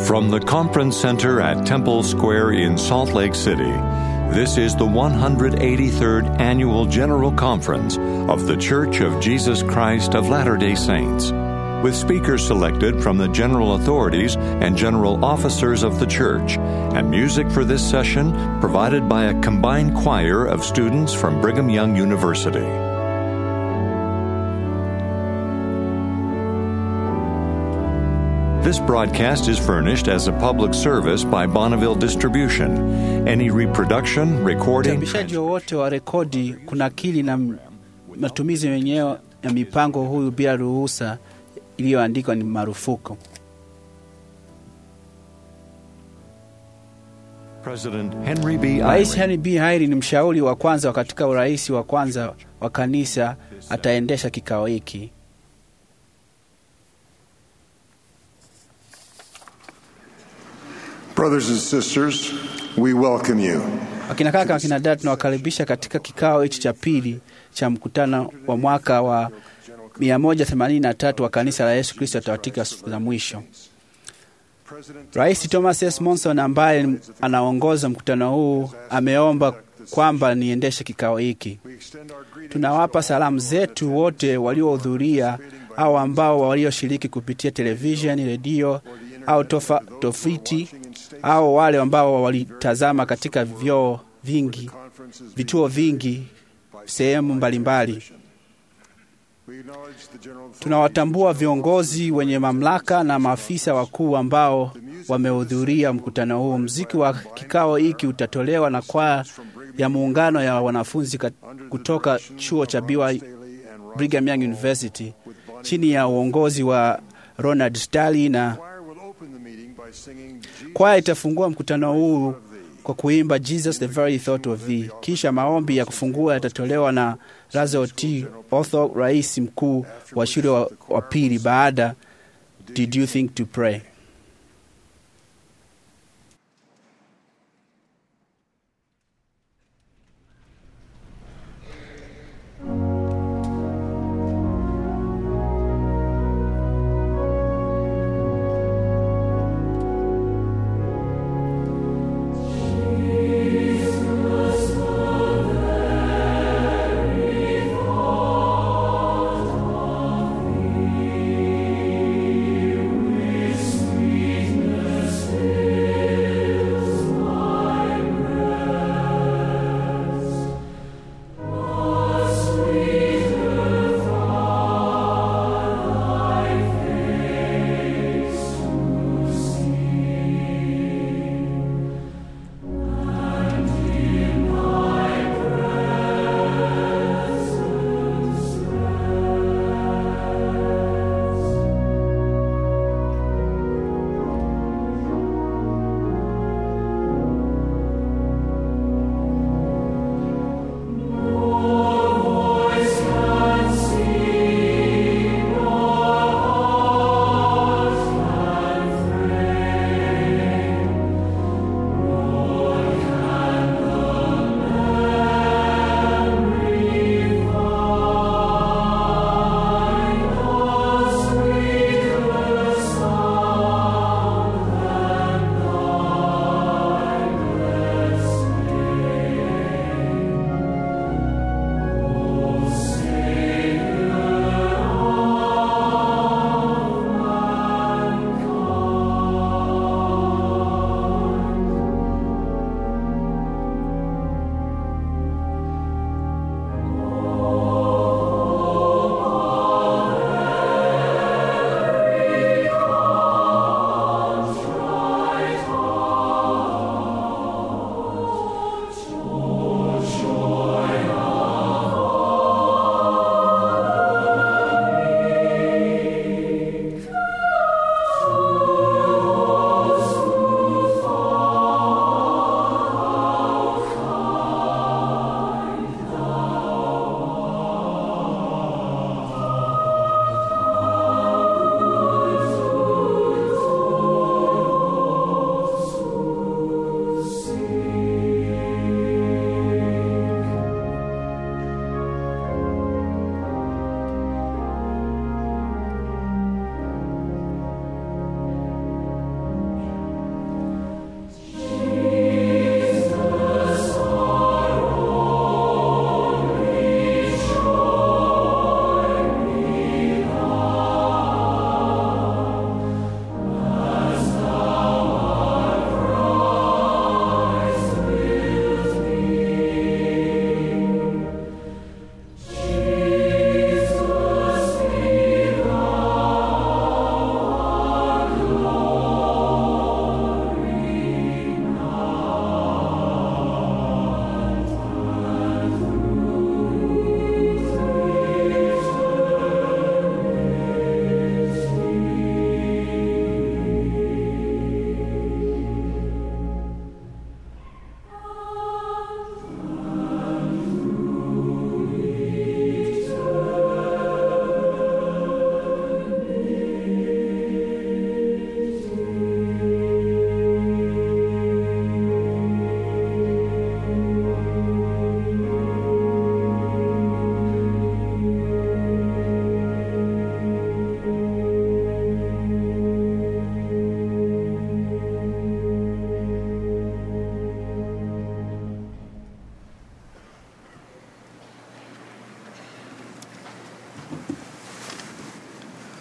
From the Conference Center at Temple Square in Salt Lake City, this is the 183rd Annual General Conference of The Church of Jesus Christ of Latter day Saints, with speakers selected from the general authorities and general officers of the church, and music for this session provided by a combined choir of students from Brigham Young University. This broadcast is furnished as a public service by Bonneville Distribution. Any reproduction, recording, Uchapishaji wowote wa rekodi, kunakili na m- matumizi wenyewe ya mipango huyu bila ruhusa iliyoandikwa ni marufuku. President Henry B. Rais Eyring Henry B. Hairi ni mshauri wa kwanza katika urais wa kwanza wa kanisa, ataendesha kikao hiki. Brothers and sisters, we welcome you. Wakina kaka, wakina dada, tunawakaribisha katika kikao hichi cha pili cha mkutano wa mwaka wa 183 wa kanisa la Yesu Kristo katika siku za mwisho. Rais Thomas S. Monson ambaye anaongoza mkutano huu ameomba kwamba niendeshe kikao hiki. Tunawapa salamu zetu wote waliohudhuria au ambao walioshiriki kupitia televisheni, redio au tofa, tofiti au wale ambao walitazama katika vyoo vingi, vituo vingi sehemu mbalimbali. Tunawatambua viongozi wenye mamlaka na maafisa wakuu ambao wamehudhuria mkutano huu. Mziki wa kikao hiki utatolewa na kwaya ya muungano ya wanafunzi kat- kutoka chuo cha BY Brigham Young University chini ya uongozi wa Ronald Stanley, na kwaya itafungua mkutano huu kwa kuimba Jesus the very thought of thee. Kisha maombi ya kufungua yatatolewa na Lazaro T. Otho, rais mkuu wa shule wa, wa pili baada Did you think to pray? With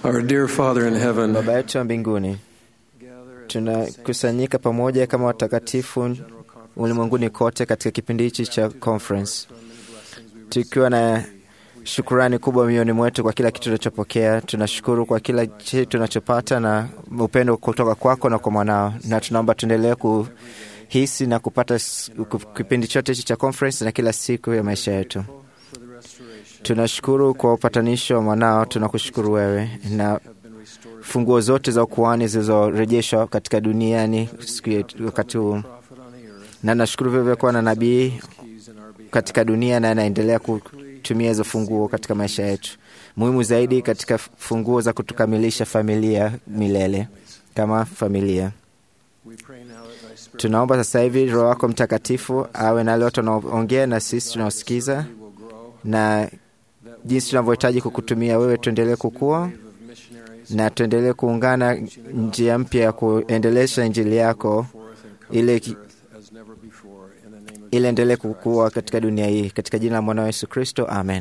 Our dear Father in heaven, Baba yetu wa mbinguni, tunakusanyika pamoja kama watakatifu ulimwenguni kote katika kipindi hichi cha conference, tukiwa na shukurani kubwa mioyoni mwetu kwa kila kitu tunachopokea. Tunashukuru kwa kila kitu tunachopata na upendo kutoka kwako na kwa mwanao, na tunaomba tuendelee kuhisi na kupata s- ku- kipindi chote hichi cha conference na kila siku ya maisha yetu. Tunashukuru kwa upatanisho wa mwanao, tunakushukuru wewe na funguo zote za ukuhani zilizorejeshwa katika duniani siku yetu wakati huu, na nashukuru vile vile kuwa na nabii katika dunia na anaendelea kutumia hizo funguo katika maisha yetu. Muhimu zaidi katika funguo za kutukamilisha familia milele kama familia. Tunaomba sasa hivi Roho wako Mtakatifu awe na wale watu wanaoongea na sisi tunaosikiza, na jinsi tunavyohitaji kukutumia wewe, tuendelee kukua na tuendelee kuungana njia mpya ya kuendelesha injili yako ili ili endelee kukua katika dunia hii, katika jina la mwana wa Yesu Kristo, amen.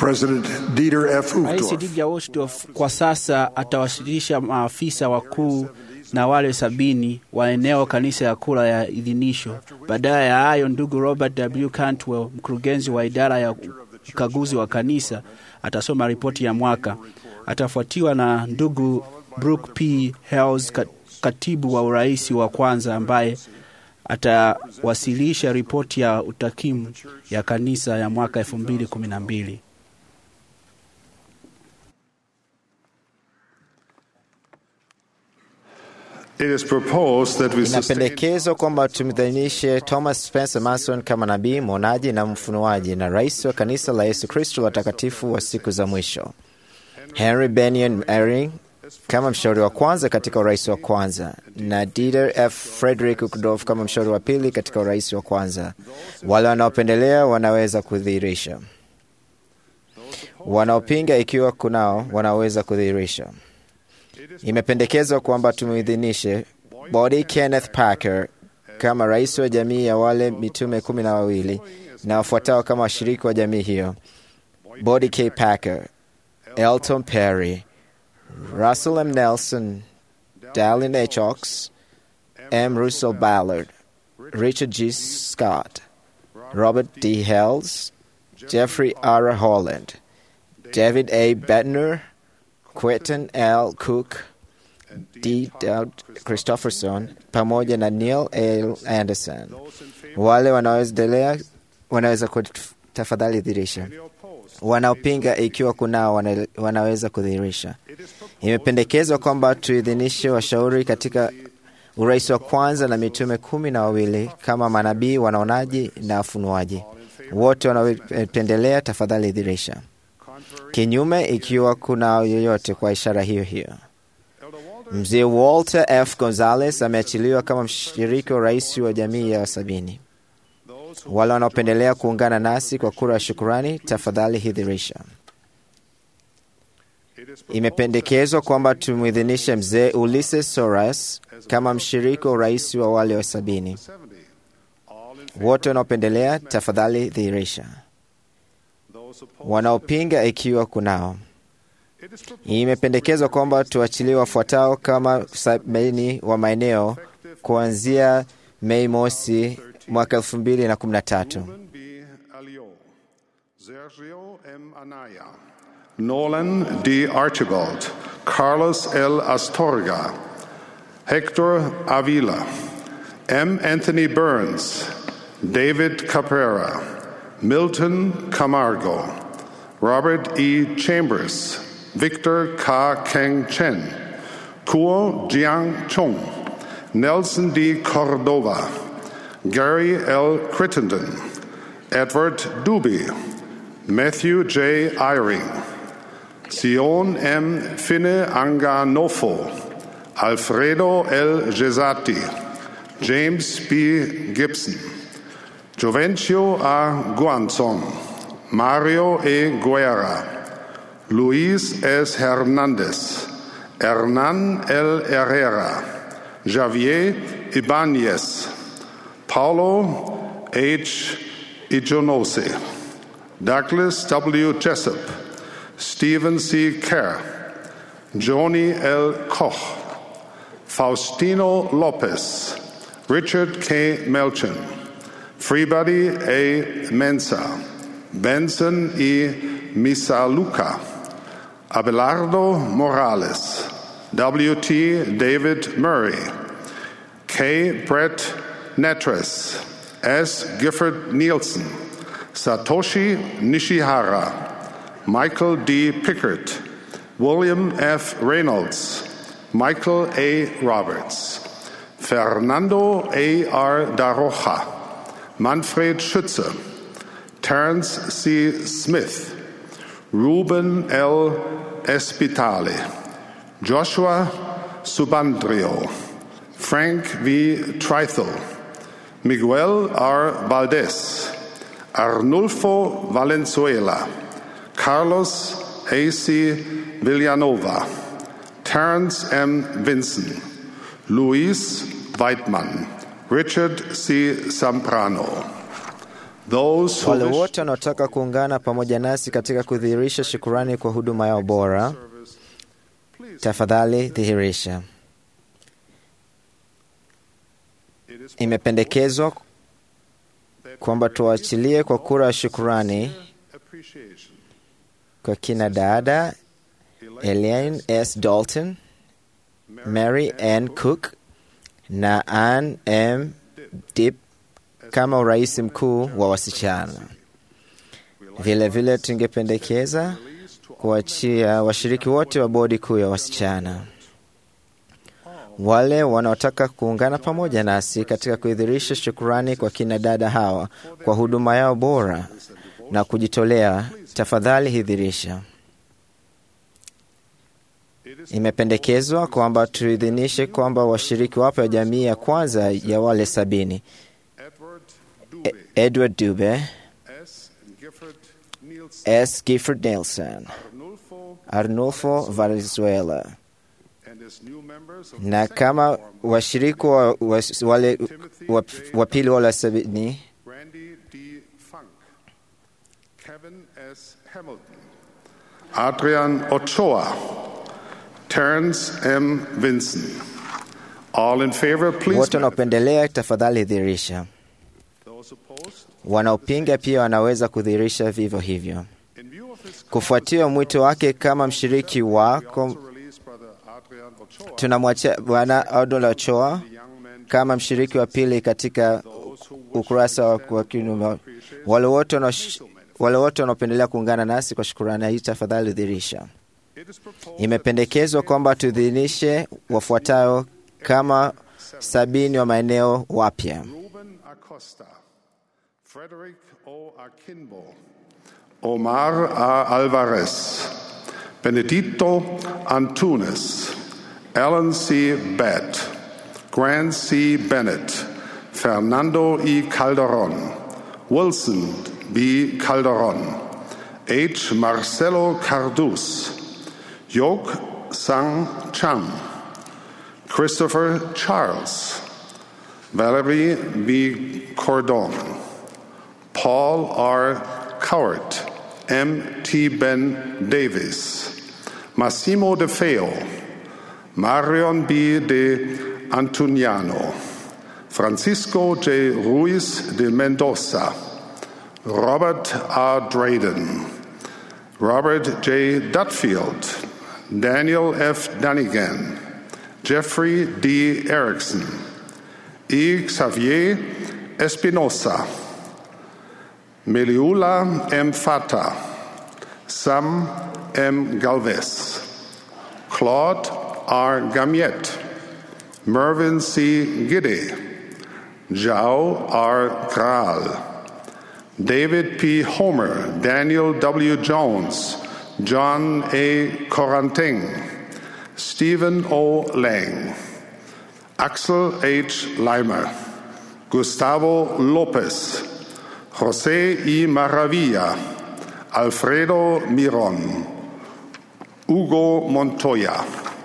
President Dieter F. Rais Uchtdorf Didier Uchtdorf kwa sasa atawasilisha maafisa wakuu na wale sabini wa eneo kanisa ya kura ya idhinisho. Baadaye ya hayo, ndugu Robert W. Cantwell, mkurugenzi wa idara ya ukaguzi wa kanisa, atasoma ripoti ya mwaka. Atafuatiwa na ndugu Brooke P. Hales, ka- katibu wa urais wa kwanza, ambaye atawasilisha ripoti ya utakimu ya kanisa ya mwaka 2012. It is proposed that we sustain Inapendekezwa kwamba tumdhainishe Thomas Spencer Mason kama nabii, mwonaji na mfunuaji na rais wa kanisa la Yesu Kristo watakatifu wa siku za mwisho, Henry Benyon Eyring kama mshauri wa kwanza katika urais wa kwanza, na Dieter F. Frederick Uchtdorf kama mshauri wa pili katika urais wa kwanza. Wale wanaopendelea wanaweza kudhihirisha, wanaopinga ikiwa kunao wanaweza kudhihirisha. Imependekezwa kwamba tumwidhinishe Body Kenneth Parker kama rais wa jamii ya wale mitume kumi na wawili na wafuatao kama washiriki wa jamii hiyo: Body K. Parker, Elton Perry, Russell M. Nelson, Dallin H. Ox, M. Russell Ballard, Richard G. Scott, Robert D. Hales, Jeffrey R. Holland, David A. Bettner, Quentin L. Cook, D. Dowd Christopherson pamoja na Neil L. Anderson. Wale wanaoendelea wanaweza kut- tafadhali dhihirisha. Wanaopinga ikiwa kunao wana- wanaweza kudhihirisha. Imependekezwa kwamba tuidhinishe washauri katika urais wa kwanza na mitume kumi na wawili kama manabii, wanaonaji na wafunuaji. Wote wanaopendelea tafadhali dhihirisha. Kinyume ikiwa kuna yoyote kwa ishara hiyo hiyo. Mzee Walter F. Gonzalez ameachiliwa kama mshiriki wa rais wa jamii ya sabini. Wale wanaopendelea kuungana nasi kwa kura ya shukurani, tafadhali hidhirisha. Imependekezwa kwamba tumwidhinishe mzee Ulysses Soras kama mshiriki wa urais wa wale wa sabini. Wote wanaopendelea, tafadhali dhihirisha. Wanaopinga ikiwa kunao. Imependekezwa kwamba tuachilie wafuatao kama sabini wa maeneo kuanzia Mei mosi mwaka elfu mbili na kumi na tatu. Ruben B. Alio, Sergio M. Anaya, Nolan D. Archibald, Carlos L. Astorga, Hector Avila, M. Anthony Burns, David Caprera, Milton Camargo, Robert E. Chambers, Victor K. Keng Chen, Kuo Jiang Chung, Nelson D. Cordova, Gary L. Crittenden, Edward Duby, Matthew J. Eyring, Sion M. Finne Anganofo, Alfredo L. Gesati, James B. Gibson, Jovencio A. Guanzon, Mario E. Guerra, Luis S. Hernandez, Hernan L. Herrera, Javier Ibanez, Paulo H. Ijonose, Douglas W. Jessup, Stephen C. Kerr, Joni L. Koch, Faustino Lopez, Richard K. Melchin, Freebody A. Mensa, Benson E. Misaluka, Abelardo Morales, W.T. David Murray, K. Brett Netres, S. Gifford Nielsen, Satoshi Nishihara, Michael D. Pickert, William F. Reynolds, Michael A. Roberts, Fernando A. R. Daroja, Manfred Schütze, Terence C. Smith, Ruben L. Espitale, Joshua Subandrio, Frank V. Trithel, Miguel R. Valdez, Arnulfo Valenzuela, Carlos A.C. Villanova, Terence M. Vinson, Luis Weidmann, Richard C. Zambrano. Those who Wale wish wote wanaotaka kuungana pamoja nasi katika kudhihirisha shukurani kwa huduma yao bora, service, please. tafadhali dhihirisha. It is Imependekezwa that kwamba tuachilie kwa kura ya shukurani appreciation. kwa kina dada Elaine S. Dalton, Mary Ann Cook na Ann M. Dip kama urais mkuu wa wasichana. Vile vile tungependekeza kuachia washiriki wote wa bodi kuu ya wasichana, wale wanaotaka kuungana pamoja nasi katika kuidhirisha shukurani kwa kina dada hawa kwa huduma yao bora na kujitolea, tafadhali hidhirisha. Imependekezwa kwamba tuidhinishe kwamba washiriki wapya wa jamii ya kwanza ya wale sabini Edward E- Dube, Edward Dube, S. Gifford Nielsen, S. Gifford Nelson, Arnulfo, Arnulfo Valenzuela and his new members of na the kama second quorum, wa, wa, wa, wale wa, wa pili wale sabini Randy D. Funk, Kevin S. Hamilton, Adrian Ochoa, Terence M. Vinson. All in favor, please. wote wanaopendelea tafadhali dhihirisha. Those opposed? Wanaopinga pia wanaweza kudhihirisha vivyo hivyo. In view of his Kufuatia mwito wake kama mshiriki we wako, also release Brother Adrian Ochoa, tunamwachia Bwana Adol Ochoa the young man kama mshiriki wa pili katika ukurasa wa wa kiume. Wale wote wanaosh- wale wote wanaopendelea kuungana nasi kwa shukurani hii, tafadhali dhihirisha. It is proposed Imependekezwa kwamba tudhinishe wafuatayo kama sabini wa maeneo wapya: Ruben Acosta, Frederick O. Akinbo, Omar A. Alvarez, Benedito Antunes, Alan C. Batt, Grant C. Bennett, Fernando E. Calderon, Wilson B. Calderon, H. Marcelo Cardus, Yok Sang Cham, Christopher Charles, Valerie B. Cordon, Paul R. Cowart, M. T. Ben Davis, Massimo De Feo, Marion B. De Antuniano, Francisco J. Ruiz de Mendoza, Robert R. Drayden, Robert J. Dutfield, Daniel F. Dunnigan, Jeffrey D. Erickson, E. Xavier Espinosa, Meliula M. Fata, Sam M. Galvez, Claude R. Gamiet, Mervyn C. Giddy, Zhao R. Graal, David P. Homer, Daniel W. Jones, John A. Coranting, Stephen O. Lang, Axel H. Leimer, Gustavo Lopez, Jose I. Maravilla, Alfredo Miron, Hugo Montoya,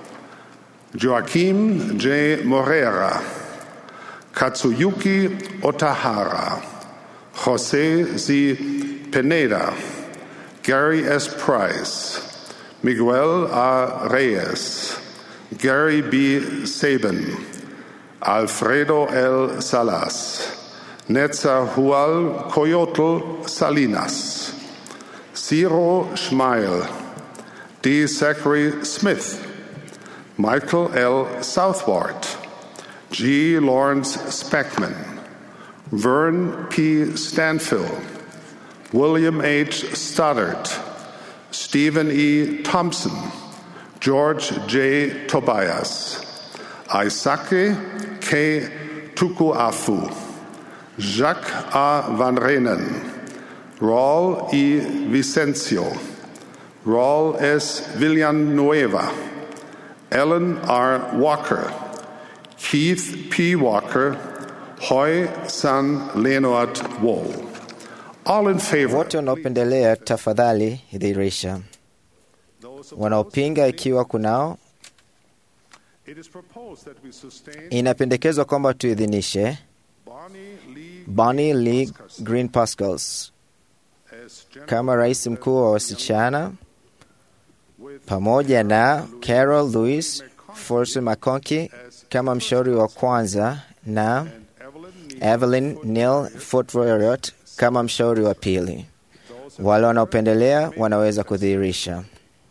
Joaquim J. Morera, Katsuyuki Otahara, Jose Z. Pineda, Gary S. Price, Miguel A. Reyes, Gary B. Sabin, Alfredo L. Salas, Netzahual Coyotl Salinas, Ciro Schmeil, D. Zachary Smith, Michael L. Southward, G. Lawrence Speckman, Vern P. Stanfill, William H. Stoddard, Stephen E. Thompson, George J. Tobias, Isake K. Tukuafu, Jacques A. Van Renen, Raul E. Vicencio, Raul S. Villanueva, Ellen R. Walker, Keith P. Walker, Hoy San Leonard Wall. All in favor. wote wanaopendelea tafadhali dhihirisha. Wanaopinga ikiwa kunao, It is proposed that we sustain inapendekezwa kwamba tuidhinishe Bonnie Lee Bonnie Lee Green Pascals as general kama rais mkuu wa wasichana pamoja na Carol Louis Force McConkie kama mshauri wa kwanza na Evelyn Evelyn Neal Footworth kama mshauri wa pili. Wale wanaopendelea wanaweza kudhihirisha,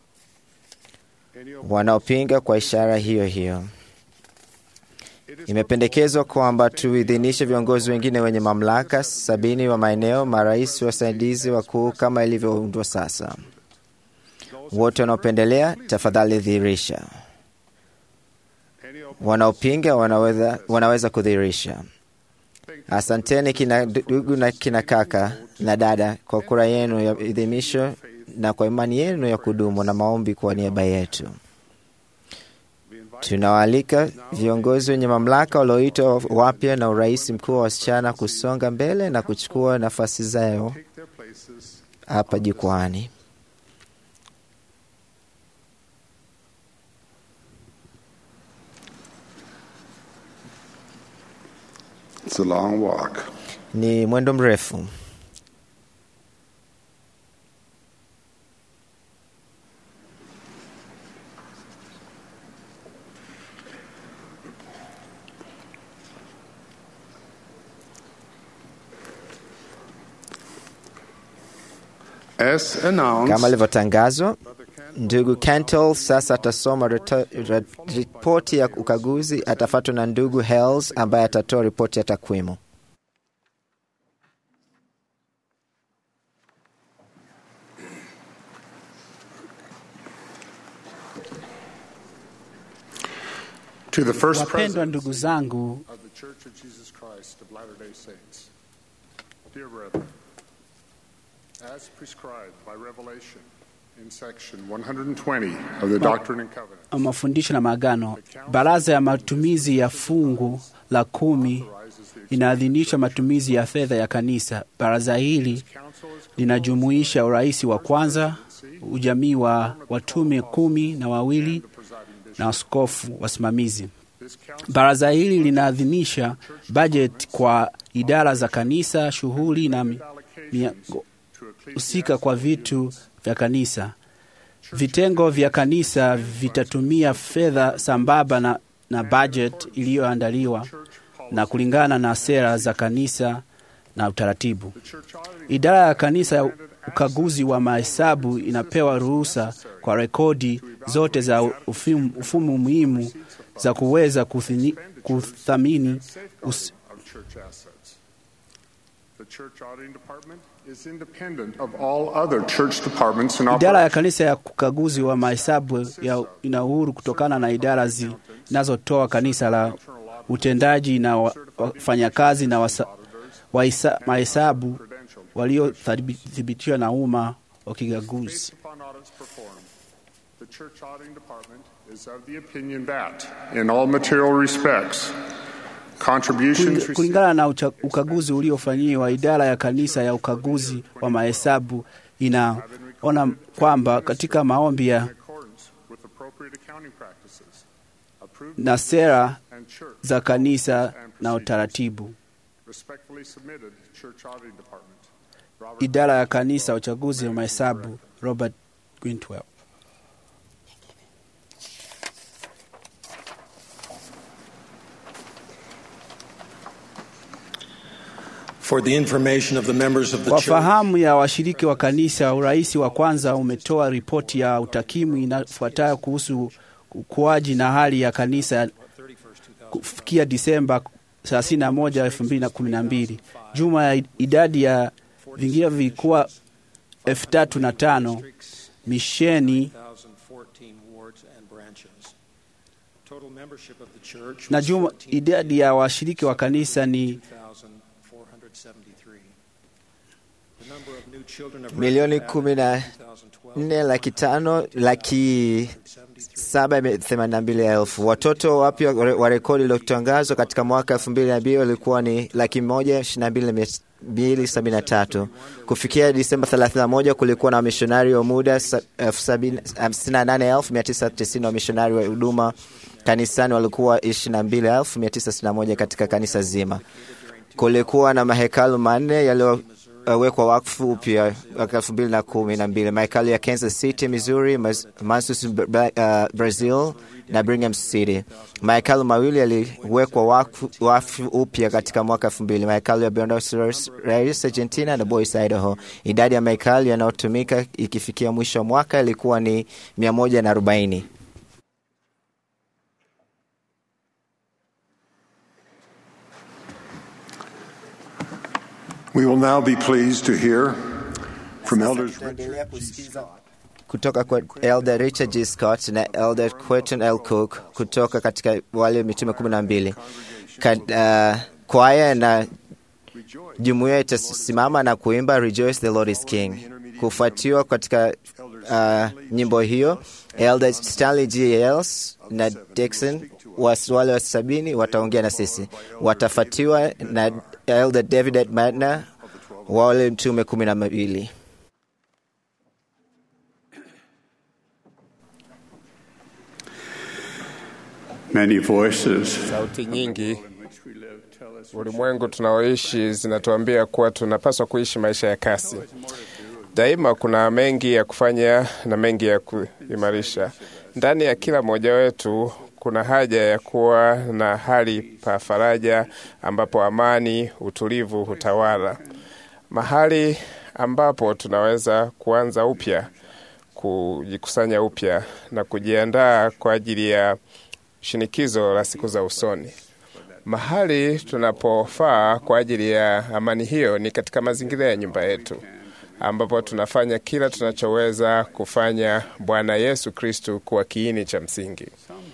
wanaopinga kwa ishara hiyo hiyo. Imependekezwa kwamba tuidhinishe viongozi wengine wenye mamlaka sabini wa maeneo, marais wasaidizi wakuu kama ilivyoundwa sasa. Wote wanaopendelea, tafadhali dhihirisha. Wanaopinga wanaweza, wanaweza kudhihirisha. Asanteni kina ndugu na kina kaka na dada kwa kura yenu ya idhimisho na kwa imani yenu ya kudumu na maombi kwa niaba yetu. Tunawaalika viongozi wenye mamlaka walioitwa wapya na urais mkuu wa wasichana kusonga mbele na kuchukua nafasi zao take their places hapa jukwani. It's a long walk. Ni mwendo mrefu. As announced, Kama ilivyotangazwa, ndugu Cantle sasa atasoma reto- re- ripoti ya ukaguzi, atafuatwa na ndugu Hales ambaye atatoa ripoti ya takwimu. to the first Wapendwa president ndugu zangu, of the Church of Jesus Christ of Latter-day Saints, dear brethren, as prescribed by revelation in section 120 of the Doctrine and Covenants, mafundisho na maagano, baraza ya matumizi ya fungu la kumi inaadhinisha matumizi ya fedha ya kanisa. Baraza hili linajumuisha urais wa kwanza, ujamii wa watume kumi na wawili na askofu wasimamizi. Baraza hili linaadhinisha bajeti kwa idara za kanisa, shughuli na mi- miago- husika kwa vitu vya kanisa. Vitengo vya kanisa vitatumia fedha sambamba na, na bajeti iliyoandaliwa na kulingana na sera za kanisa na utaratibu. Idara ya kanisa ya ukaguzi wa mahesabu inapewa ruhusa kwa rekodi zote za ufimu- ufumu muhimu za kuweza kuthini- kuthamini us, of church assets. The church auditing department is independent of all other church departments in Idara ya operation. kanisa ya ukaguzi wa mahesabu ya ina uhuru kutokana na idara zi- zinazotoa kanisa la utendaji na wa- wafanyakazi na wasa- waisa- mahesabu waliothibitiwa na umma wa kikaguzi. Based upon audits performed, the church auditing department is of the opinion that, in all material respects, contributions Kuling- received Kulingana na ucha- ukaguzi uliofanyiwa, idara ya kanisa ya ukaguzi wa mahesabu inaona kwamba katika maombi ya in accordance with appropriate accounting practices, approved na sera and church za kanisa na utaratibu. respectfully submitted church auditing department. Robert Idara ya kanisa ya uchaguzi wa mahesabu, Robert Gwintwell. For the information of the members of the Kwa church, fahamu ya washiriki wa kanisa, urais wa kwanza umetoa ripoti ya utakimu inafuatayo kuhusu ukuaji na hali ya kanisa kufikia Disemba 31, 2012. Juma ya idadi ya vingine vilikuwa elfu tatu na tano misheni 1,014 wards and branches. Total membership of the church na was juma 14,473. idadi ya washiriki wa kanisa ni The number of new children of Milioni record kumi na added in 2012 nne laki tano laki saba ime- themanini na mbili elfu. Watoto wapya wa wa rekodi iliyotangazwa katika mwaka elfu mbili na mbili walikuwa ni laki moja ishirini na mbili na mia mbili sabini na tatu. Kufikia Disemba 31 kulikuwa na wamishonari wa muda sa- elfu sabini- hamsini na nane elfu mia tisa tisini wamishonari wa huduma kanisani walikuwa ishirini na mbili elfu mia tisa sitini na moja katika kanisa zima. Kulikuwa na mahekalu manne yaliyowekwa wakfu upya mwaka elfu mbili na kumi na mbili mahekalu ya Kansas City, Missouri, Mansus, uh, Brazil na Brigham City. Mahekalu mawili yaliwekwa wakfu upya katika mwaka elfu mbili mahekalu ya Buenos Aires, Argentina na Boise, Idaho. Idadi ya mahekalu yanayotumika ikifikia mwisho wa mwaka ilikuwa ni mia moja na arobaini. We will now be pleased to hear from elders kutoka kwa Elder Richard G. Scott na Elder Quentin L. Cook kutoka katika wale mitume kumi na mbili. Uh, kwaya na jumuiya itasimama na kuimba Rejoice the Lord is King. Kufuatiwa katika uh, nyimbo hiyo Elder Stanley G. Els na Dixon wale wa sabini wataongea na sisi, watafatiwa na Elder David Madna wale mtume kumi na mbili. Many voices. Sauti nyingi ulimwengu tunaoishi zinatuambia kuwa tunapaswa kuishi maisha ya kasi. Daima kuna mengi ya kufanya na mengi ya kuimarisha. Ndani ya kila mmoja wetu kuna haja ya kuwa na hali pa faraja ambapo amani, utulivu hutawala, mahali ambapo tunaweza kuanza upya, kujikusanya upya na kujiandaa kwa ajili ya shinikizo la siku za usoni. Mahali tunapofaa kwa ajili ya amani hiyo ni katika mazingira ya nyumba yetu, ambapo tunafanya kila tunachoweza kufanya Bwana Yesu Kristu kuwa kiini cha msingi.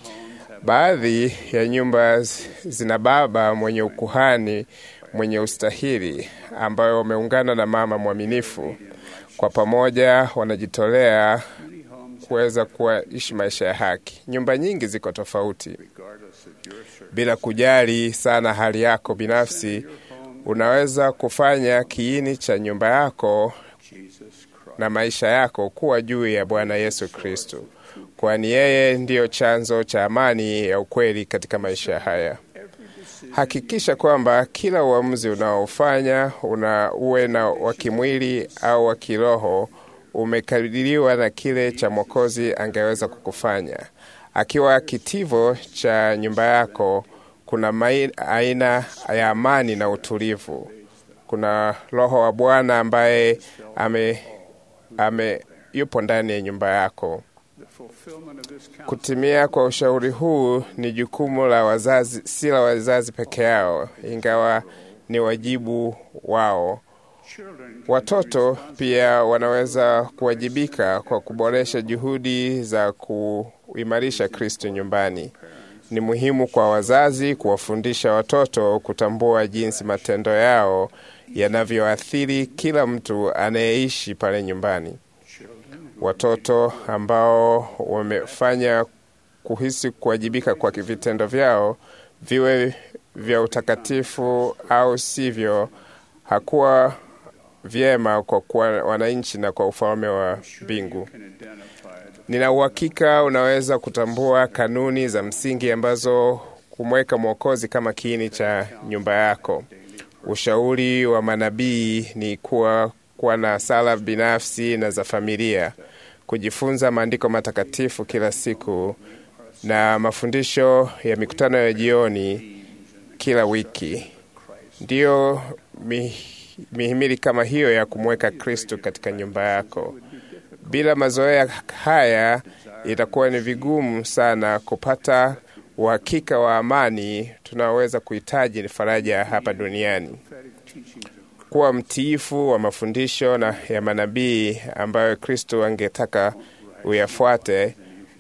Baadhi ya nyumba zina baba mwenye ukuhani mwenye ustahili, ambayo wameungana na mama mwaminifu. Kwa pamoja wanajitolea kuweza kuishi maisha ya haki. Nyumba nyingi ziko tofauti, bila kujali sana hali yako binafsi. Unaweza kufanya kiini cha nyumba yako na maisha yako kuwa juu ya Bwana Yesu Kristo, kwani yeye ndiyo chanzo cha amani ya ukweli katika maisha haya. Hakikisha kwamba kila uamuzi unaofanya una uwe na wa kimwili au wa kiroho umekadiriwa na kile cha Mwokozi angeweza kukufanya. Akiwa kitivo cha nyumba yako, kuna mai, aina ya amani na utulivu. Kuna Roho wa Bwana ambaye ame, ame yupo ndani ya nyumba yako. Kutimia kwa ushauri huu ni jukumu la wazazi, si la wazazi peke yao, ingawa ni wajibu wao. Watoto pia wanaweza kuwajibika kwa kuboresha juhudi za kuimarisha Kristo nyumbani. Ni muhimu kwa wazazi kuwafundisha watoto kutambua jinsi matendo yao yanavyoathiri kila mtu anayeishi pale nyumbani. Watoto ambao wamefanya kuhisi kuwajibika kwa vitendo vyao, viwe vya utakatifu au sivyo, hakuwa vyema kwa kuwa wananchi na kwa ufalme wa mbingu. Nina uhakika unaweza kutambua kanuni za msingi ambazo kumweka Mwokozi kama kiini cha nyumba yako. Ushauri wa manabii ni kuwa kuwa na sala binafsi na za familia, kujifunza maandiko matakatifu kila siku na mafundisho ya mikutano ya jioni kila wiki. Ndiyo mi, mihimili kama hiyo ya kumweka Kristo katika nyumba yako. Bila mazoea haya, itakuwa ni vigumu sana kupata uhakika wa amani tunaoweza kuhitaji ni faraja hapa duniani. Kuwa mtiifu wa mafundisho na ya manabii ambayo Kristo angetaka uyafuate.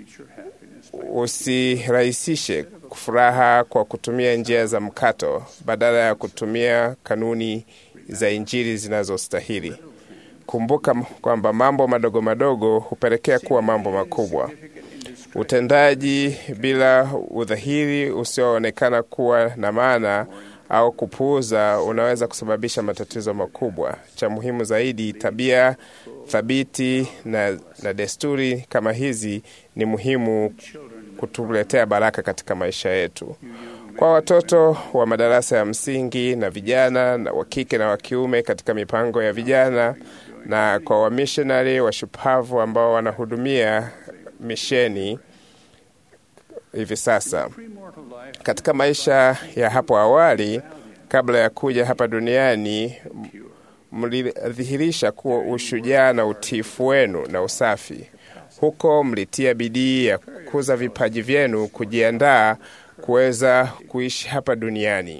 Usirahisishe furaha kwa kutumia njia za mkato badala ya kutumia kanuni za Injili zinazostahili. Kumbuka kwamba mambo madogo madogo hupelekea kuwa mambo makubwa. Utendaji bila udhahiri usioonekana kuwa na maana au kupuuza unaweza kusababisha matatizo makubwa. Cha muhimu zaidi, tabia thabiti na, na desturi kama hizi ni muhimu kutuletea baraka katika maisha yetu. kwa watoto wa madarasa ya msingi na vijana na wa kike na wa kiume katika mipango ya vijana na kwa wamishonari washupavu ambao wanahudumia misheni hivi sasa. Katika maisha ya hapo awali, kabla ya kuja hapa duniani, mlidhihirisha kuwa ushujaa na utiifu wenu na usafi. Huko mlitia bidii ya kukuza vipaji vyenu, kujiandaa kuweza kuishi hapa duniani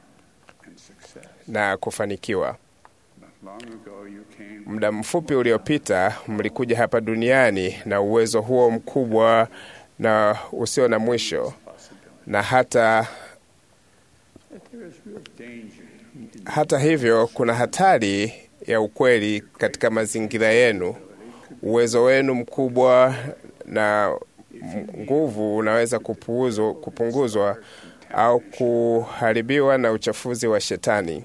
na kufanikiwa. Muda mfupi uliopita mlikuja hapa duniani na uwezo huo mkubwa na usio na mwisho, na hata hata hivyo, kuna hatari ya ukweli katika mazingira yenu. Uwezo wenu mkubwa na nguvu unaweza kupuuzwa, kupunguzwa au kuharibiwa na uchafuzi wa Shetani.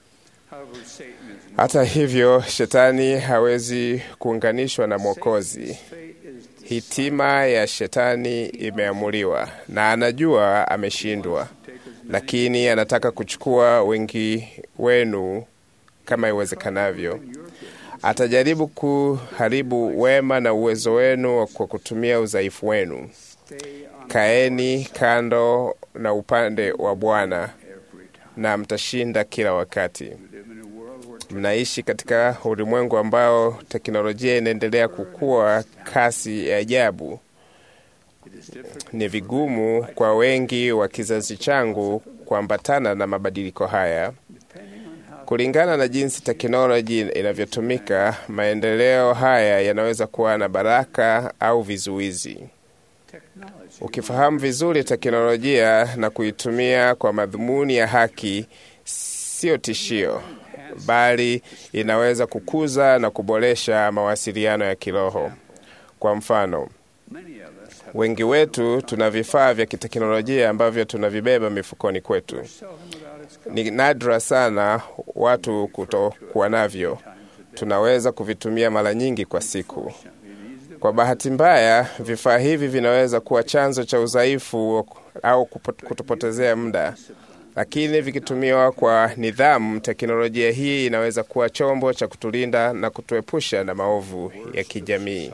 Hata hivyo, Shetani hawezi kuunganishwa na Mwokozi. Hitima ya Shetani imeamuliwa na anajua ameshindwa, lakini anataka kuchukua wengi wenu kama iwezekanavyo. Atajaribu kuharibu wema na uwezo wenu kwa kutumia udhaifu wenu. Kaeni kando na upande wa Bwana na mtashinda kila wakati. Mnaishi katika ulimwengu ambao teknolojia inaendelea kukua kasi ya ajabu. Ni vigumu kwa wengi wa kizazi changu kuambatana na mabadiliko haya. Kulingana na jinsi teknoloji inavyotumika, maendeleo haya yanaweza kuwa na baraka au vizuizi. Ukifahamu vizuri teknolojia na kuitumia kwa madhumuni ya haki, sio tishio, bali inaweza kukuza na kuboresha mawasiliano ya kiroho. Kwa mfano, wengi wetu tuna vifaa vya kiteknolojia ambavyo tunavibeba mifukoni kwetu. Ni nadra sana watu kutokuwa navyo. Tunaweza kuvitumia mara nyingi kwa siku. Kwa bahati mbaya, vifaa hivi vinaweza kuwa chanzo cha udhaifu au kutupotezea muda, lakini vikitumiwa kwa nidhamu, teknolojia hii inaweza kuwa chombo cha kutulinda na kutuepusha na maovu ya kijamii.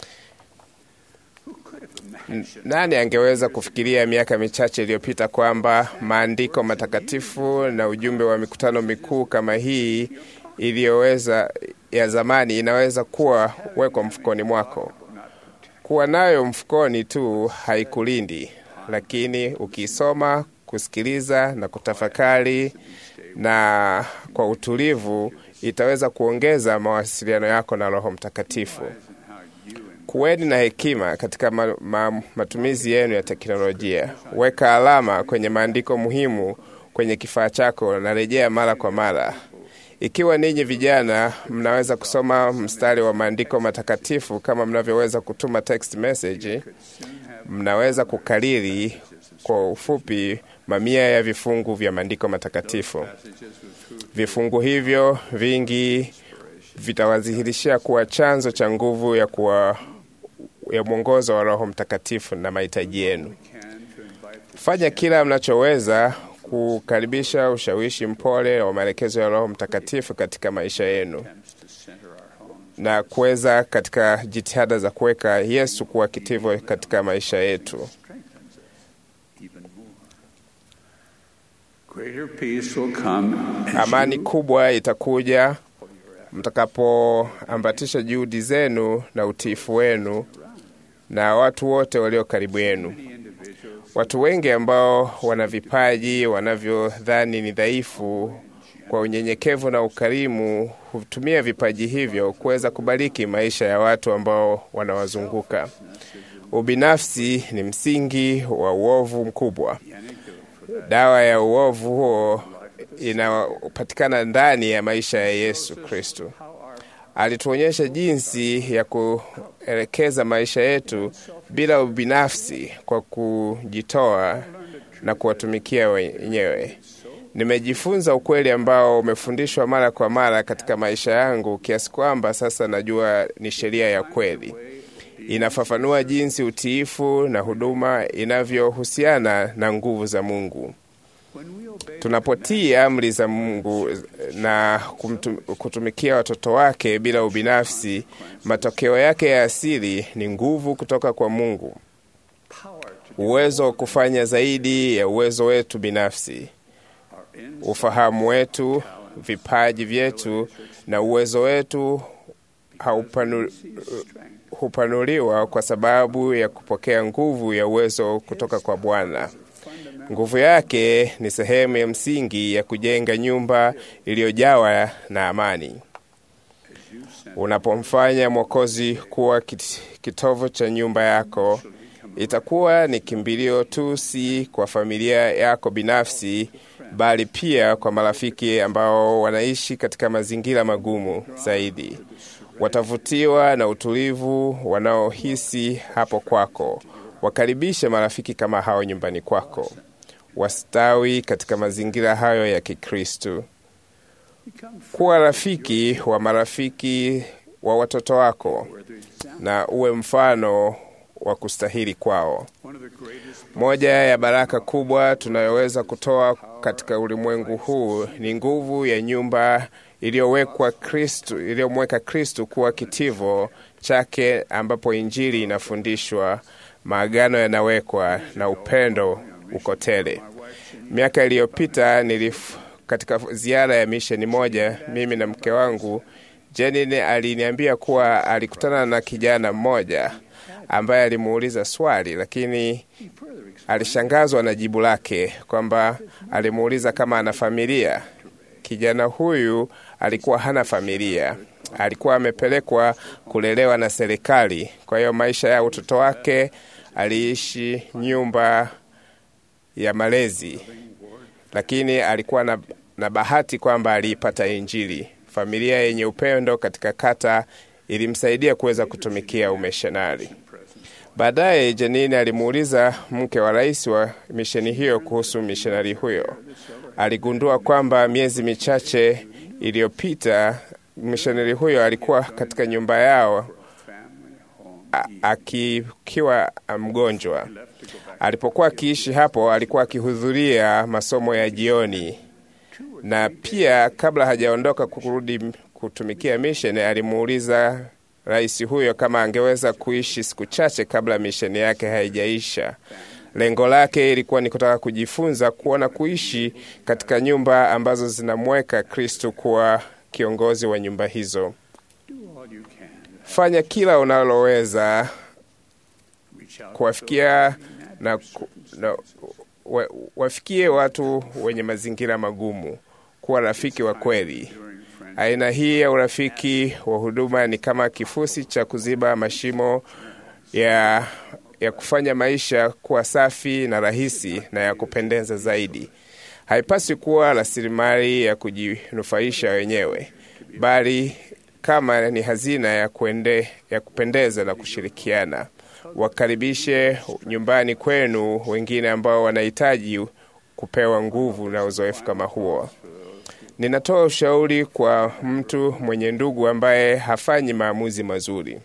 Nani angeweza kufikiria miaka michache iliyopita kwamba maandiko matakatifu na ujumbe wa mikutano mikuu kama hii iliyoweza ya zamani inaweza kuwa wekwa mfukoni mwako. Kuwa nayo mfukoni tu haikulindi, lakini ukiisoma, kusikiliza na kutafakari na kwa utulivu, itaweza kuongeza mawasiliano yako na Roho Mtakatifu. Kuweni na hekima katika ma, ma, matumizi yenu ya teknolojia. Weka alama kwenye maandiko muhimu kwenye kifaa chako na rejea mara kwa mara. Ikiwa ninyi vijana mnaweza kusoma mstari wa maandiko matakatifu kama mnavyoweza kutuma text message, mnaweza kukariri kwa ufupi mamia ya vifungu vya maandiko matakatifu. Vifungu hivyo vingi vitawazihirishia kuwa chanzo cha nguvu ya kuwa ya mwongozo wa Roho Mtakatifu na mahitaji yenu. Fanya kila mnachoweza kukaribisha ushawishi mpole wa maelekezo ya Roho Mtakatifu katika maisha yenu na kuweza katika jitihada za kuweka Yesu kuwa kitivo katika maisha yetu. Amani kubwa itakuja mtakapoambatisha juhudi zenu na utiifu wenu na watu wote walio karibu yenu. Watu wengi ambao wana vipaji wanavyodhani ni dhaifu, kwa unyenyekevu na ukarimu, hutumia vipaji hivyo kuweza kubariki maisha ya watu ambao wanawazunguka. Ubinafsi ni msingi wa uovu mkubwa. Dawa ya uovu huo inapatikana ndani ya maisha ya Yesu Kristo. Alituonyesha jinsi ya kuelekeza maisha yetu bila ubinafsi kwa kujitoa na kuwatumikia wenyewe. Nimejifunza ukweli ambao umefundishwa mara kwa mara katika maisha yangu kiasi kwamba sasa najua ni sheria ya kweli. Inafafanua jinsi utiifu na huduma inavyohusiana na nguvu za Mungu. Tunapotii amri za Mungu na kumtum, kutumikia watoto wake bila ubinafsi, matokeo yake ya asili ni nguvu kutoka kwa Mungu, uwezo wa kufanya zaidi ya uwezo wetu binafsi, ufahamu wetu, vipaji vyetu na uwezo wetu haupanu, hupanuliwa kwa sababu ya kupokea nguvu ya uwezo kutoka kwa Bwana. Nguvu yake ni sehemu ya msingi ya kujenga nyumba iliyojawa na amani. Unapomfanya Mwokozi kuwa kitovu cha nyumba yako, itakuwa ni kimbilio tu si kwa familia yako binafsi, bali pia kwa marafiki ambao wanaishi katika mazingira magumu zaidi. Watavutiwa na utulivu wanaohisi hapo kwako. Wakaribishe marafiki kama hao nyumbani kwako, wastawi katika mazingira hayo ya Kikristo. Kuwa rafiki wa marafiki wa watoto wako na uwe mfano wa kustahili kwao. Moja ya baraka kubwa tunayoweza kutoa katika ulimwengu huu ni nguvu ya nyumba iliyowekwa Kristo, iliyomweka Kristo kuwa kitivo chake, ambapo Injili inafundishwa, maagano yanawekwa na upendo uko tele. Miaka iliyopita nilif katika ziara ya misheni moja, mimi na mke wangu Jenine aliniambia kuwa alikutana na kijana mmoja ambaye alimuuliza swali, lakini alishangazwa na jibu lake, kwamba alimuuliza kama ana familia. Kijana huyu alikuwa hana familia, alikuwa amepelekwa kulelewa na serikali. Kwa hiyo maisha ya utoto wake aliishi nyumba ya malezi, lakini alikuwa na, na bahati kwamba aliipata Injili. Familia yenye upendo katika kata ilimsaidia kuweza kutumikia umishonari. Baadaye Janine alimuuliza mke wa rais wa misheni hiyo kuhusu mishonari huyo. Aligundua kwamba miezi michache iliyopita mishonari huyo alikuwa katika nyumba yao akiwa mgonjwa. Alipokuwa akiishi hapo, alikuwa akihudhuria masomo ya jioni, na pia kabla hajaondoka kurudi kutumikia misheni, alimuuliza rais huyo kama angeweza kuishi siku chache kabla misheni yake haijaisha. Lengo lake ilikuwa ni kutaka kujifunza kuona kuishi katika nyumba ambazo zinamweka Kristo kuwa kiongozi wa nyumba hizo. Fanya kila unaloweza kuwafikia na, na wa, wafikie watu wenye mazingira magumu, kuwa rafiki wa kweli. Aina hii ya urafiki wa huduma ni kama kifusi cha kuziba mashimo ya, ya kufanya maisha kuwa safi na rahisi na ya kupendeza zaidi. Haipaswi kuwa rasilimali ya kujinufaisha wenyewe, bali kama ni hazina ya, kuende, ya kupendeza na kushirikiana. Wakaribishe nyumbani kwenu wengine ambao wanahitaji kupewa nguvu na uzoefu kama huo. Ninatoa ushauri kwa mtu mwenye ndugu ambaye hafanyi maamuzi mazuri.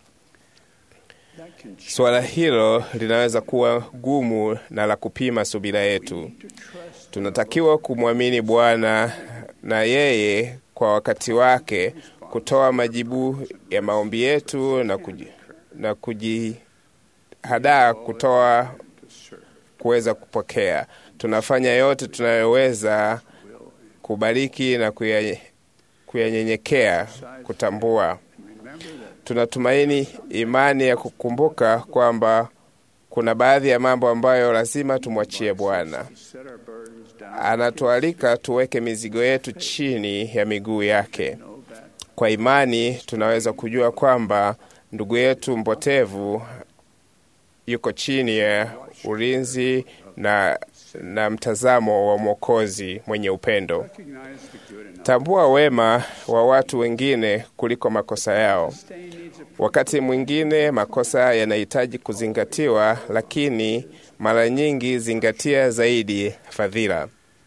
Suala hilo linaweza kuwa gumu na la kupima subira yetu. Tunatakiwa kumwamini Bwana na yeye kwa wakati wake kutoa majibu ya maombi yetu na kuji, na kujihadaa kutoa kuweza kupokea. Tunafanya yote tunayoweza kubariki na kuyanyenyekea kutambua. Tunatumaini imani ya kukumbuka kwamba kuna baadhi ya mambo ambayo lazima tumwachie Bwana. Anatualika tuweke mizigo yetu chini ya miguu yake. Kwa imani tunaweza kujua kwamba ndugu yetu mpotevu yuko chini ya ulinzi na, na mtazamo wa Mwokozi mwenye upendo. Tambua wema wa watu wengine kuliko makosa yao. Wakati mwingine makosa yanahitaji kuzingatiwa, lakini mara nyingi zingatia zaidi fadhila.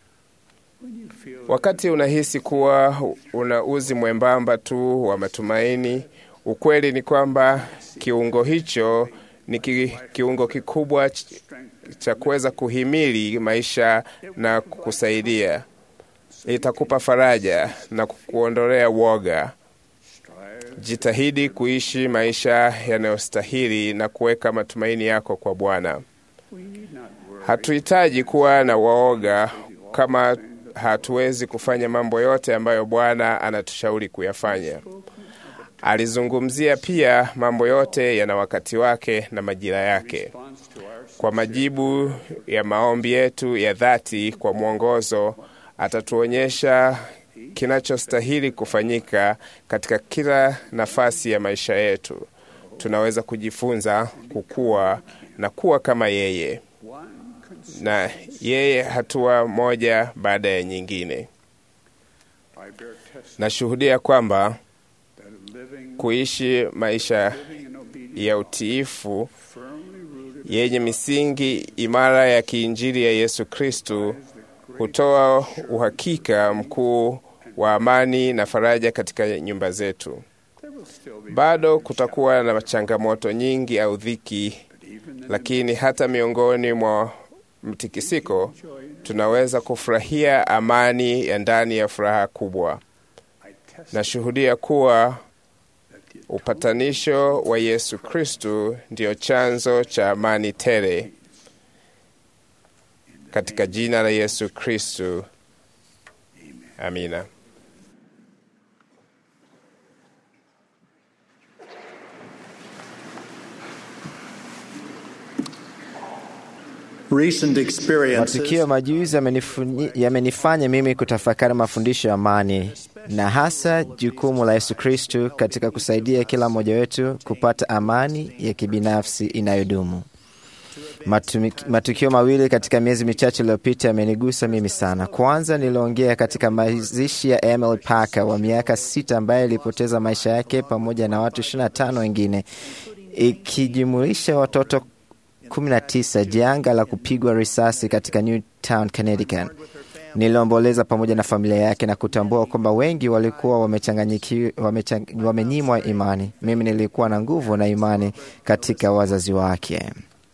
Wakati unahisi kuwa una uzi mwembamba tu wa matumaini, ukweli ni kwamba kiungo hicho ni ki, kiungo kikubwa cha kuweza kuhimili maisha na kukusaidia. Itakupa faraja na kukuondolea woga. Jitahidi kuishi maisha yanayostahili na kuweka matumaini yako kwa Bwana. Hatuhitaji kuwa na waoga kama hatuwezi kufanya mambo yote ambayo Bwana anatushauri kuyafanya. Alizungumzia pia mambo yote yana wakati wake na majira yake. Kwa majibu ya maombi yetu ya dhati kwa mwongozo, atatuonyesha kinachostahili kufanyika katika kila nafasi ya maisha yetu. Tunaweza kujifunza kukua na kuwa kama yeye na yeye hatua moja baada ya nyingine. Nashuhudia kwamba kuishi maisha ya utiifu yenye misingi imara ya kiinjili ya Yesu Kristu hutoa uhakika mkuu wa amani na faraja katika nyumba zetu. Bado kutakuwa na changamoto nyingi au dhiki, lakini hata miongoni mwa mtikisiko tunaweza kufurahia amani ya ndani ya furaha kubwa. Nashuhudia kuwa upatanisho wa Yesu Kristu ndiyo chanzo cha amani tele. Katika jina la Yesu Kristu, amina. Recent experiences Matukio majuzi yamenifunyi- yamenifanya mimi kutafakari mafundisho ya amani na hasa jukumu la Yesu Kristu katika kusaidia kila mmoja wetu kupata amani ya kibinafsi inayodumu. Matumi- Matukio mawili katika miezi michache iliyopita yamenigusa mimi sana. Kwanza, niliongea katika mazishi ya Emily Parker wa miaka sita ambaye alipoteza maisha yake pamoja na watu 25 wengine ikijumuisha watoto 19 janga la kupigwa risasi katika Newtown, Connecticut. Niliomboleza pamoja na familia yake na kutambua kwamba wengi walikuwa wamechanganyiki- wamechang- wamenyimwa imani. Mimi nilikuwa na nguvu na imani katika wazazi wake.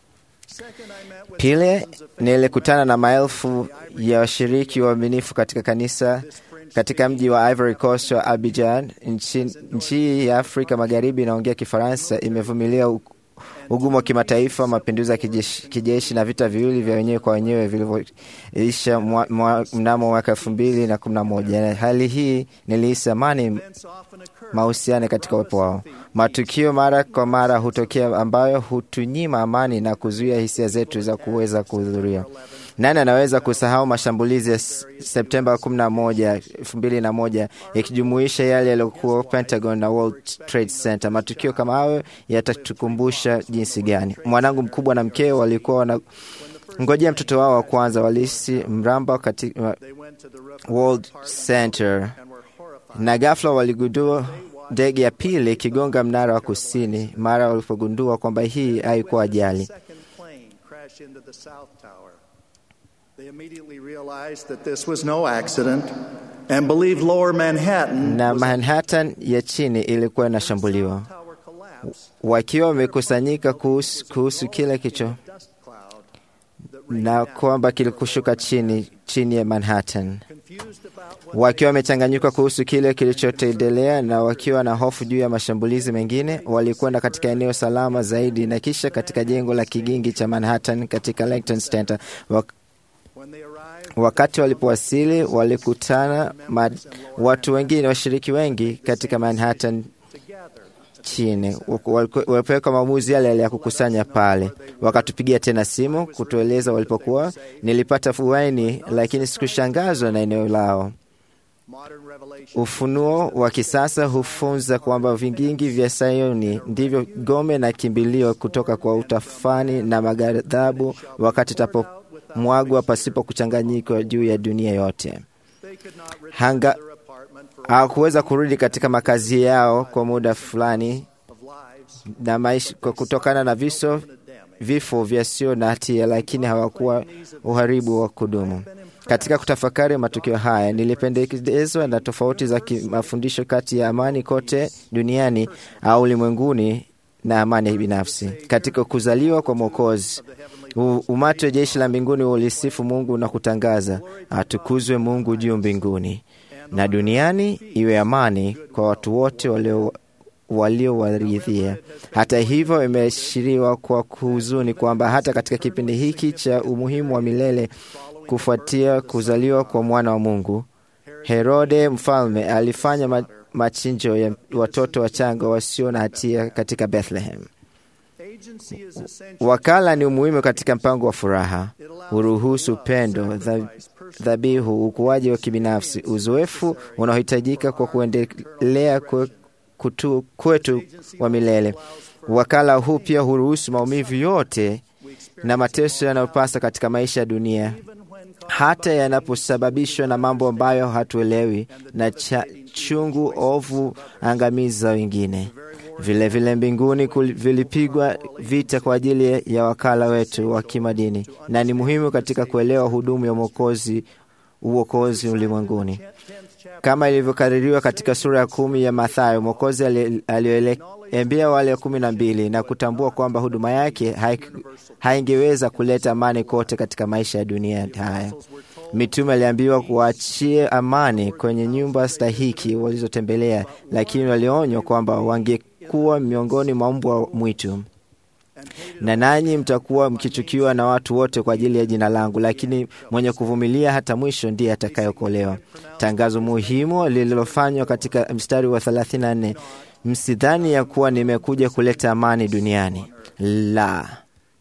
Pili, nilikutana na maelfu ya washiriki waaminifu katika kanisa katika mji wa Ivory Coast wa Abidjan. Nchi, nchi ya Afrika Magharibi inaongea Kifaransa imevumilia u- ugumu wa kimataifa, mapinduzi ya kijeshi, kijeshi na vita viwili vya wenyewe kwa wenyewe vilivyoisha mwa- mwa- mnamo mwaka elfu mbili na kumi na moja. Hali hii nilihisi amani mahusiano katika uwepo wao. Matukio mara kwa mara hutokea ambayo hutunyima amani na kuzuia hisia zetu za kuweza kuhudhuria. Nani anaweza kusahau mashambulizi ya S- Septemba 11, 2001 yakijumuisha yale yaliyokuwa Pentagon na World Trade Center? Matukio kama hayo yatatukumbusha jinsi gani mwanangu mkubwa na mkeo walikuwa wana ngojea mtoto wao wa kwanza walisi mramba katika World Center na ghafla waligundua ndege ya pili ikigonga mnara wa kusini. Mara walipogundua kwamba hii haikuwa ajali, second plane crashed into the South Tower. They immediately realized that this was no accident and believed lower Manhattan na was Manhattan ya chini ilikuwa inashambuliwa. tower collapse Wakiwa wamekusanyika kuhusu, kuhusu kile kicho dust cloud na kwamba kilikushuka chini chini ya Manhattan, confused about what wakiwa wamechanganyika kuhusu kile kilichotendelea na wakiwa na hofu juu ya mashambulizi mengine, walikwenda katika eneo salama zaidi na kisha katika jengo la kigingi cha Manhattan katika Lincoln Center. Wak when they arrived wakati walipowasili walikutana ma, watu wengine, washiriki wengi katika Manhattan together chini Waliku- walipoweka maamuzi yale yale ya kukusanya pale. Wakatupigia tena simu kutueleza walipokuwa. Nilipata fuaini, lakini sikushangazwa na eneo lao. modern revelation Ufunuo wa kisasa hufunza kwamba vingingi vya Sayuni ndivyo gome na kimbilio kutoka kwa utafani na maghadhabu, wakati tapomwagwa pasipo kuchanganyika juu ya dunia yote. they could not return Hanga to their apartment for hawakuweza kurudi katika makazi yao kwa muda fulani of lives na maisha kwa kutokana na viso and damage. vifo vyasio na hatia, lakini hawakuwa uharibu wa kudumu. Katika kutafakari matukio haya, nilipendekezwa na tofauti za ki- mafundisho kati ya amani kote duniani au ulimwenguni na amani binafsi. Katika kuzaliwa kwa Mwokozi, The heavenly U- Umati wa jeshi la mbinguni ulisifu Mungu na kutangaza, atukuzwe Mungu juu mbinguni, na duniani iwe amani kwa watu wote walio waliowaridhia. Hata hivyo, imeashiriwa kwa huzuni kwamba hata katika kipindi hiki cha umuhimu wa milele kufuatia kuzaliwa kwa mwana wa Mungu, Herode mfalme alifanya ma- machinjo ya watoto wachanga wasio na hatia katika Bethlehem. Wakala ni umuhimu katika mpango wa furaha, huruhusu upendo, dha- dhabihu, ukuaji wa kibinafsi, uzoefu unaohitajika kwa kuendelea kwe- kutu- kwetu wa milele. Wakala huu pia huruhusu maumivu yote na mateso yanayopasa katika maisha ya dunia, hata yanaposababishwa na mambo ambayo hatuelewi na cha, chungu ovu angamizi za wengine. Vilevile vile mbinguni kul- vilipigwa vita kwa ajili ya wakala wetu wa kimadini, na ni muhimu katika kuelewa hudumu ya mwokozi uokozi ulimwenguni kama ilivyokaririwa katika sura ya kumi ya Mathayo. Mwokozi ali- aliwaambia wale kumi na mbili na kutambua kwamba huduma yake haik- haingeweza kuleta amani kote katika maisha ya dunia haya. Mitume aliambiwa kuachie amani kwenye nyumba stahiki walizotembelea, lakini walionywa kwamba wangekuwa miongoni mwa mbwa mwitu na nanyi mtakuwa mkichukiwa na watu wote kwa ajili ya jina langu, lakini mwenye kuvumilia hata mwisho ndiye atakayeokolewa. Tangazo muhimu lililofanywa katika mstari wa 34, msidhani ya kuwa nimekuja kuleta amani duniani. La,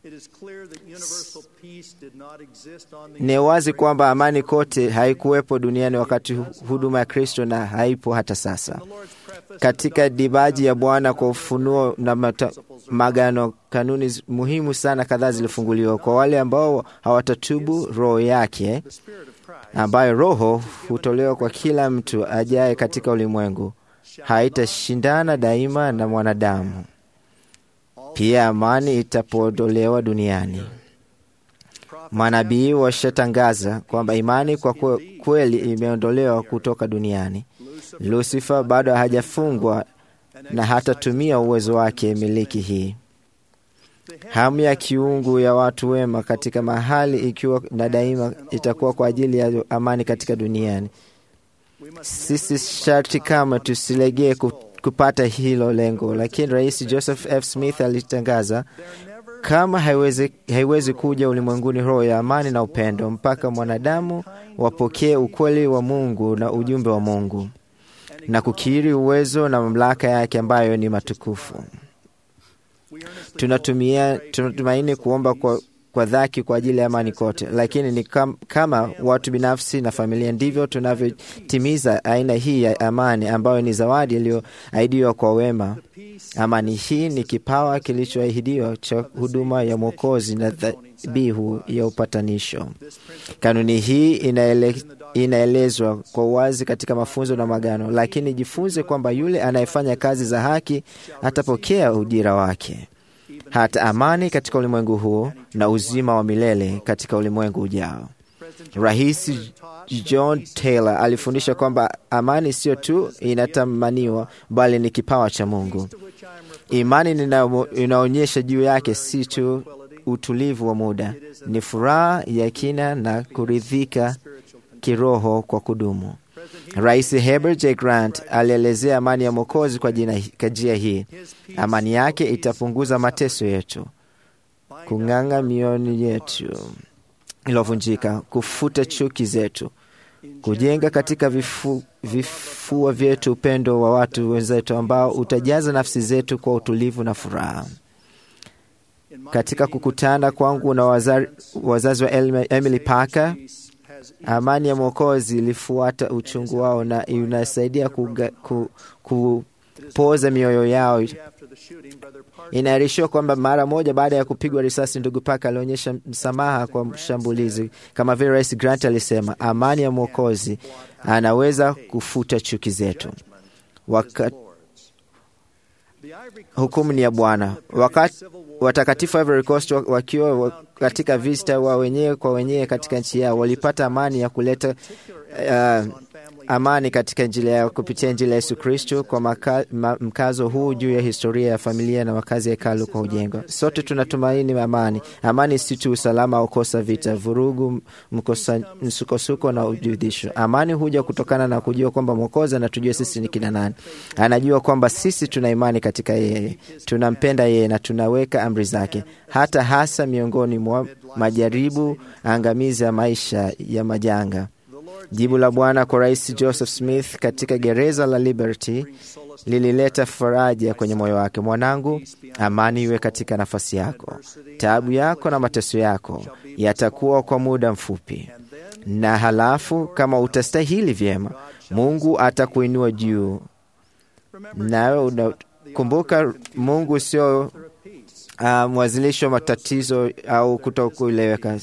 ni wazi kwamba amani kote haikuwepo duniani wakati hu- huduma ya Kristo na haipo hata sasa. Katika dibaji ya Bwana kwa ufunuo na mata, magano, kanuni zi- muhimu sana kadhaa zilifunguliwa kwa wale ambao hawatatubu roho yake, ambayo roho hutolewa kwa kila mtu ajaye katika ulimwengu, haitashindana daima na mwanadamu. Pia amani itapoondolewa duniani. Manabii washatangaza kwamba imani kwa kwe- kweli imeondolewa kutoka duniani. Lusifa bado hajafungwa na hatatumia uwezo wake miliki hii. Hamu ya kiungu ya watu wema katika mahali ikiwa na daima itakuwa kwa ajili ya amani katika duniani. Sisi sharti kama tusilegee ku- kupata hilo lengo, lakini Rais Joseph F. Smith alitangaza kama haiwezi, haiwezi kuja ulimwenguni roho ya amani na upendo mpaka mwanadamu wapokee ukweli wa Mungu na ujumbe wa Mungu na kukiri uwezo na mamlaka yake ambayo ni matukufu. Tunatumia, tunatumaini kuomba kwa, kwa dhati kwa ajili ya amani kote, lakini ni kam, kama watu binafsi na familia ndivyo tunavyotimiza aina hii ya amani ambayo ni zawadi iliyoahidiwa kwa wema. Amani hii ni kipawa kilichoahidiwa cha huduma ya Mwokozi na dhabihu ya upatanisho. Kanuni hii inaele, inaelezwa kwa uwazi katika mafunzo na magano, lakini jifunze kwamba yule anayefanya kazi za haki atapokea ujira wake, hata amani katika ulimwengu huu na uzima wa milele katika ulimwengu ujao. Rais John Taylor alifundisha kwamba amani sio tu inatamaniwa, bali ni kipawa cha Mungu. Imani ninayo- inaonyesha juu yake si tu utulivu wa muda, ni furaha ya kina na kuridhika kiroho kwa kudumu. Rais Herbert J. Grant alielezea amani ya Mwokozi kwa jina- kwa njia hii: amani yake itapunguza mateso yetu, kung'anga mioyo yetu iliyovunjika, kufuta chuki zetu, kujenga katika vifu, vifua vyetu upendo wa watu wenzetu ambao utajaza nafsi zetu kwa utulivu na furaha. Katika kukutana kwangu na waza, wazazi wa Elme- Emily Parker, amani ya Mwokozi ilifuata uchungu wao na inasaidia kuga, ku, kupoza mioyo yao. Inaarishiwa kwamba mara moja baada ya kupigwa risasi, ndugu Parker alionyesha msamaha kwa mshambulizi, kama vile Rais Grant alisema, amani ya Mwokozi anaweza kufuta chuki zetu. Waka, hukumu ni ya Bwana. Wakati watakatifu wa Ivory Coast wa- wakiwa wa- katika vita wa wenyewe kwa wenyewe katika nchi yao walipata amani ya kuleta uh, amani katika Injili yao kupitia Injili ya Yesu Kristo, kwa maka, ma, mkazo huu juu ya historia ya familia na makazi ya hekalu kwa ujengwa. Sote tunatumaini amani. Amani si tu usalama au kosa vita, vurugu, mkosa, msukosuko na ujudhisho. Amani huja kutokana na kujua kwamba Mwokozi anatujua sisi ni kina nani. Anajua kwamba sisi tuna imani katika yeye, tunampenda yeye na tunaweka amri zake, hata hasa miongoni mwa majaribu angamizi ya maisha ya majanga. Jibu la Bwana kwa Rais Joseph Smith katika gereza la Liberty lilileta faraja kwenye moyo wake. Mwanangu, amani iwe katika nafasi yako. Taabu yako na mateso yako yatakuwa kwa muda mfupi, na halafu kama utastahili vyema, Mungu atakuinua juu. Nawe unakumbuka, Mungu sio uh, mwanzilishi wa matatizo au kutokueleweka.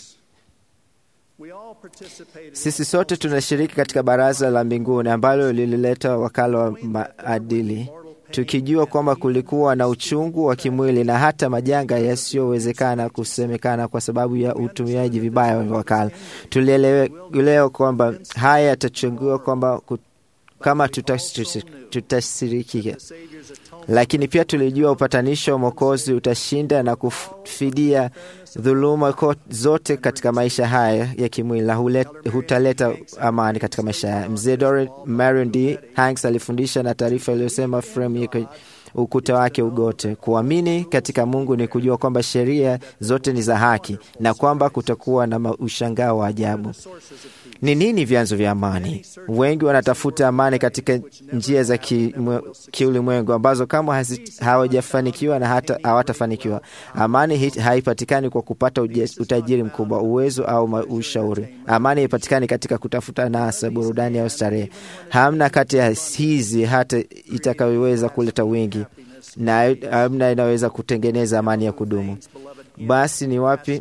Sisi sote tunashiriki katika baraza la mbinguni ambalo lilileta wakala wa maadili, tukijua kwamba kulikuwa na uchungu wa kimwili na hata majanga yasiyowezekana kusemekana kwa sababu ya utumiaji vibaya wa wakala. Tulielewa kwamba haya yatachungiwa kwamba kama tutasirikika, lakini pia tulijua upatanisho wa Mwokozi utashinda na kufidia dhuluma zote katika maisha haya ya kimwili na hutaleta amani katika maisha haya. Mzee Dore Marion D Hanks alifundisha na taarifa iliyosema fremu ukuta wake ugote. Kuamini katika Mungu ni kujua kwamba sheria zote ni za haki na kwamba kutakuwa na ushangao wa ajabu. Ni nini vyanzo vya amani? Wengi wanatafuta amani katika njia za kiulimwengu ambazo kama hawajafanikiwa na hata hawatafanikiwa. Amani haipatikani kwa kupata utajiri mkubwa, uwezo au ushauri. Amani haipatikani katika kutafuta nasa, burudani au starehe. Hamna kati ya hizi hata itakayoweza kuleta wingi na hamna inaweza kutengeneza amani ya kudumu. Basi ni wapi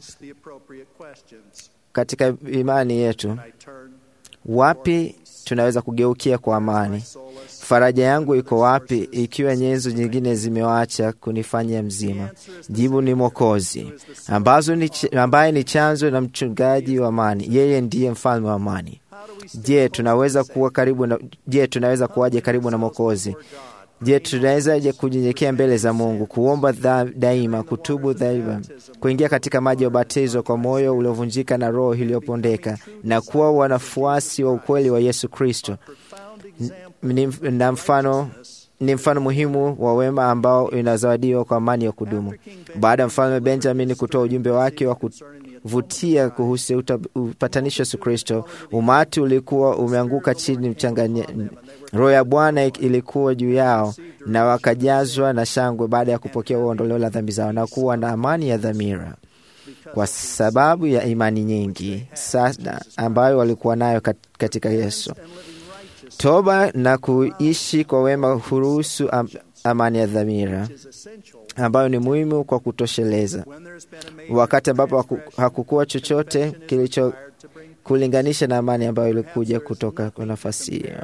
katika imani yetu, wapi tunaweza kugeukia kwa amani? Faraja yangu iko wapi ikiwa nyenzo nyingine zimewacha kunifanya mzima? Jibu ni Mwokozi, ambazo ni ambaye ni chanzo na mchungaji wa amani. Yeye ndiye mfalme wa amani. Je, tunaweza kuwa karibu na, je, tunaweza kuwaje karibu na Mwokozi? Je, tunawezaje kunyenyekea mbele za Mungu, kuomba daima, kutubu daima, kuingia katika maji ya ubatizo kwa moyo uliovunjika na roho iliyopondeka na kuwa wanafuasi wa ukweli wa Yesu Kristo? Na mfano ni mfano muhimu wa wema ambao inazawadiwa kwa amani ya kudumu. Baada ya mfalme Benjamin kutoa ujumbe wake wa kuvutia kuhusu upatanisho Yesu Kristo, umati ulikuwa umeanguka chini mchanganya. Roho ya Bwana ilikuwa juu yao na wakajazwa na shangwe baada ya kupokea uondoleo la dhambi zao na kuwa na amani ya dhamira kwa sababu ya imani nyingi sana ambayo walikuwa nayo katika Yesu. Toba na kuishi kwa wema huruhusu am, amani ya dhamira ambayo ni muhimu kwa kutosheleza, wakati ambapo hakukuwa chochote kilicho kulinganisha na amani ambayo ilikuja kutoka kwa nafasi hiyo.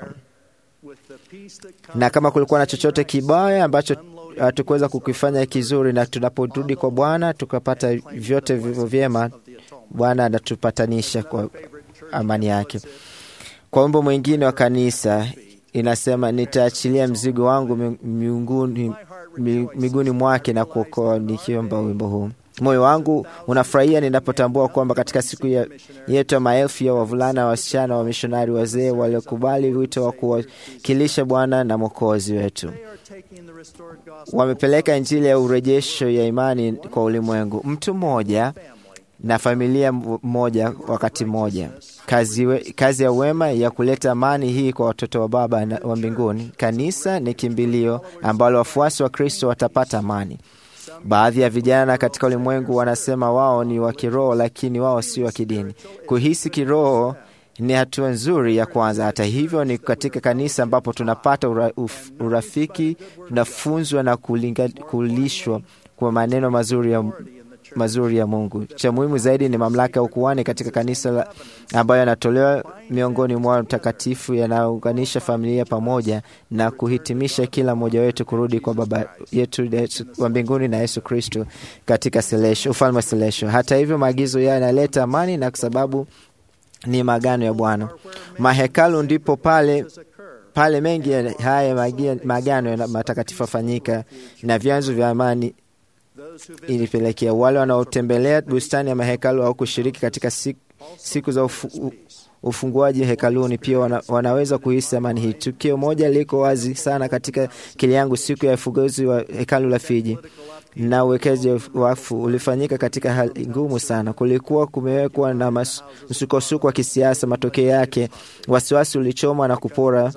Na kama kulikuwa na chochote kibaya ambacho hatukuweza kukifanya kizuri, na tunaporudi kwa Bwana tukapata vyote vivyo vyema, Bwana anatupatanisha kwa amani yake. Kwa wimbo mwingine wa kanisa inasema, nitaachilia mzigo wangu miguuni miguni mwake na kuokoa, nikiomba wimbo huu. Moyo wangu unafurahia ninapotambua kwamba katika siku ya yetu ya maelfu ya wavulana, wasichana, wa mishonari, wazee waliokubali wito wa kuwakilisha Bwana na Mwokozi wetu wamepeleka Injili ya urejesho ya imani kwa ulimwengu, mtu mmoja na familia moja wakati mmoja. Kazi, we, kazi ya wema ya kuleta amani hii kwa watoto wa Baba na, wa mbinguni. Kanisa ni kimbilio ambalo wafuasi wa Kristo watapata amani. Baadhi ya vijana katika ulimwengu wanasema wao ni wa kiroho, lakini wao si wa kidini. Kuhisi kiroho ni hatua nzuri ya kwanza. Hata hivyo, ni katika kanisa ambapo tunapata ura, uf, urafiki, tunafunzwa na kulinga, kulishwa kwa maneno mazuri ya mazuri ya Mungu. Cha muhimu zaidi ni mamlaka ya ukuhani katika kanisa la, ambayo yanatolewa miongoni mwa mtakatifu yanayounganisha familia pamoja na kuhitimisha kila mmoja wetu kurudi kwa Baba yetu wa mbinguni na Yesu Kristo katika selesho, ufalme wa selesho. Hata hivyo, maagizo yao yanaleta amani na kwa sababu ni magano ya Bwana. Mahekalu ndipo pale pale mengi ya haya magia- magano ya matakatifu yafanyika na vyanzo vya amani ilipelekea wale wanaotembelea bustani ya mahekalu au kushiriki katika siku, siku za ufu, u, ufunguaji hekaluni pia wana, wanaweza kuhisi amani hii. Tukio moja liko wazi sana katika akili yangu siku ya ufunguzi wa hekalu la Fiji na uwekaji wakfu ulifanyika katika hali ngumu sana. Kulikuwa kumewekwa na mas- msukosuko wa kisiasa. Matokeo yake wasiwasi ulichoma na kupora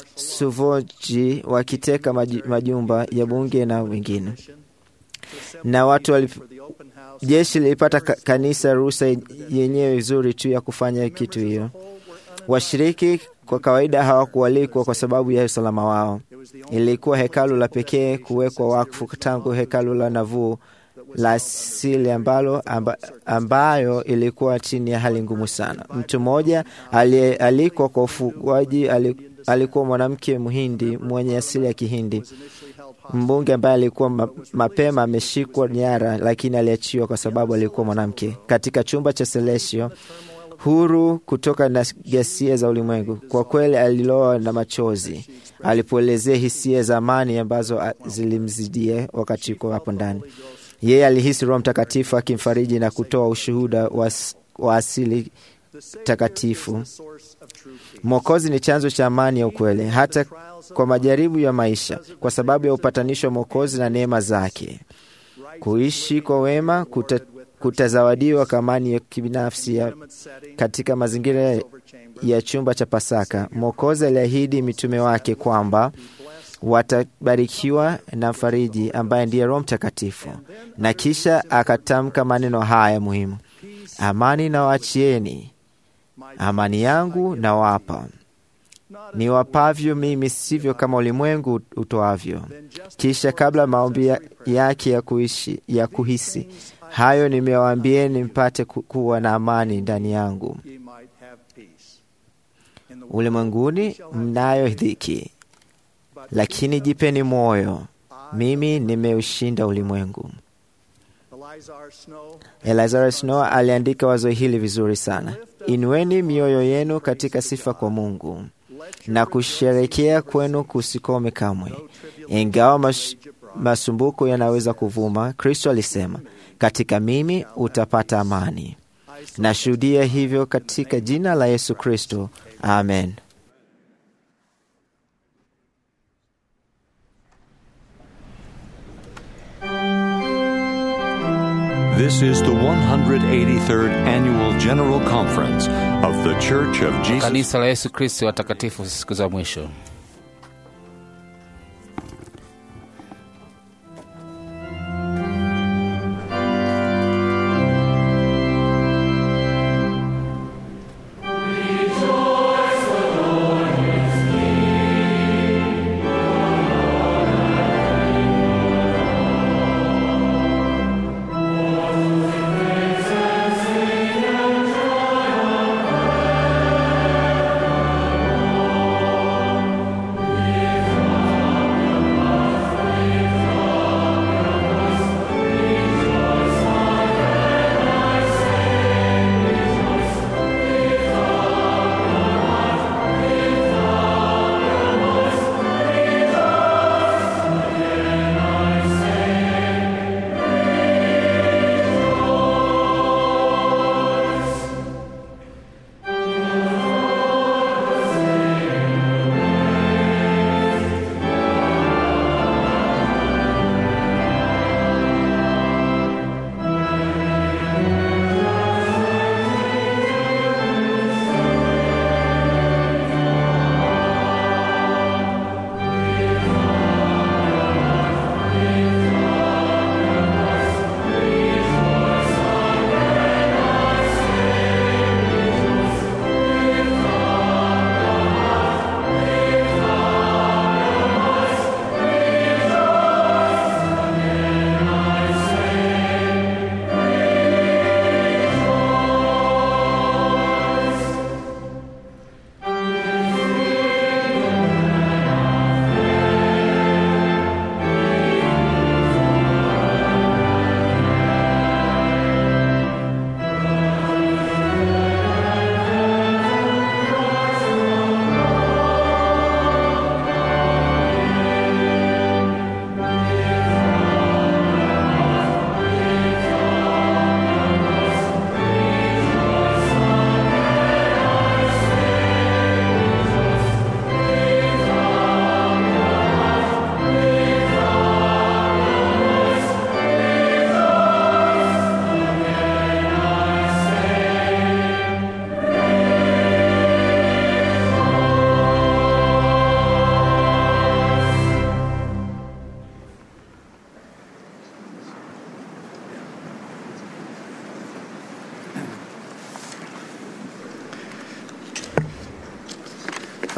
suvoji wakiteka maji- majumba ya bunge na wengine na watu walip... jeshi lilipata ka- kanisa ruhusa yenyewe vizuri tu ya kufanya kitu hiyo. Washiriki kwa kawaida hawakualikwa kwa sababu ya usalama wao. Ilikuwa hekalu la pekee kuwekwa wakfu tangu hekalu la Nauvoo la asili ambalo amba, ambayo ilikuwa chini ya hali ngumu sana. Mtu mmoja aliyealikwa kwa ufugaji ali- alikuwa mwanamke Mhindi mwenye asili ya Kihindi, mbunge ambaye alikuwa ma, mapema ameshikwa nyara, lakini aliachiwa kwa sababu alikuwa mwanamke katika chumba cha Celestio huru kutoka na ghasia za ulimwengu. Kwa kweli aliloa na machozi alipoelezea hisia za amani ambazo a- zilimzidia wakati yuko hapo ndani. Yeye alihisi Roho Mtakatifu akimfariji na kutoa ushuhuda wa, s- wa asili takatifu. Mwokozi ni chanzo cha amani ya ukweli, hata kwa majaribu ya maisha, kwa sababu ya upatanisho wa Mwokozi na neema zake. Kuishi kwa wema kuta, kutazawadiwa kwa amani ya kibinafsi ya katika mazingira ya chumba cha Pasaka. Mwokozi aliahidi mitume wake kwamba watabarikiwa na mfariji ambaye ndiye Roho Mtakatifu, na kisha akatamka maneno haya muhimu: amani nawaachieni, amani yangu nawapa, niwapavyo mimi sivyo kama ulimwengu utoavyo. Kisha kabla maombi ya- yake ya kuishi ya kuhisi hayo nimewaambieni mpate ku- kuwa na amani ndani yangu. Ulimwenguni mnayo dhiki, lakini jipeni moyo, mimi nimeushinda ulimwengu. Elazar Snow aliandika wazo hili vizuri sana: inueni mioyo yenu katika sifa kwa Mungu na kusherekea kwenu kusikome kamwe. Ingawa mas, masumbuko yanaweza kuvuma, Kristo alisema, katika mimi utapata amani. Nashuhudia hivyo katika jina la Yesu Kristo, amen. This is the 183rd Annual General Conference of the Church of Jesus Kanisa la Yesu Kristo watakatifu siku za mwisho.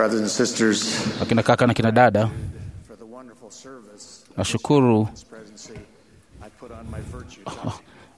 brothers and sisters, akina kaka na kina dada, for the wonderful service nashukuru of this presidency. I put on my virtues.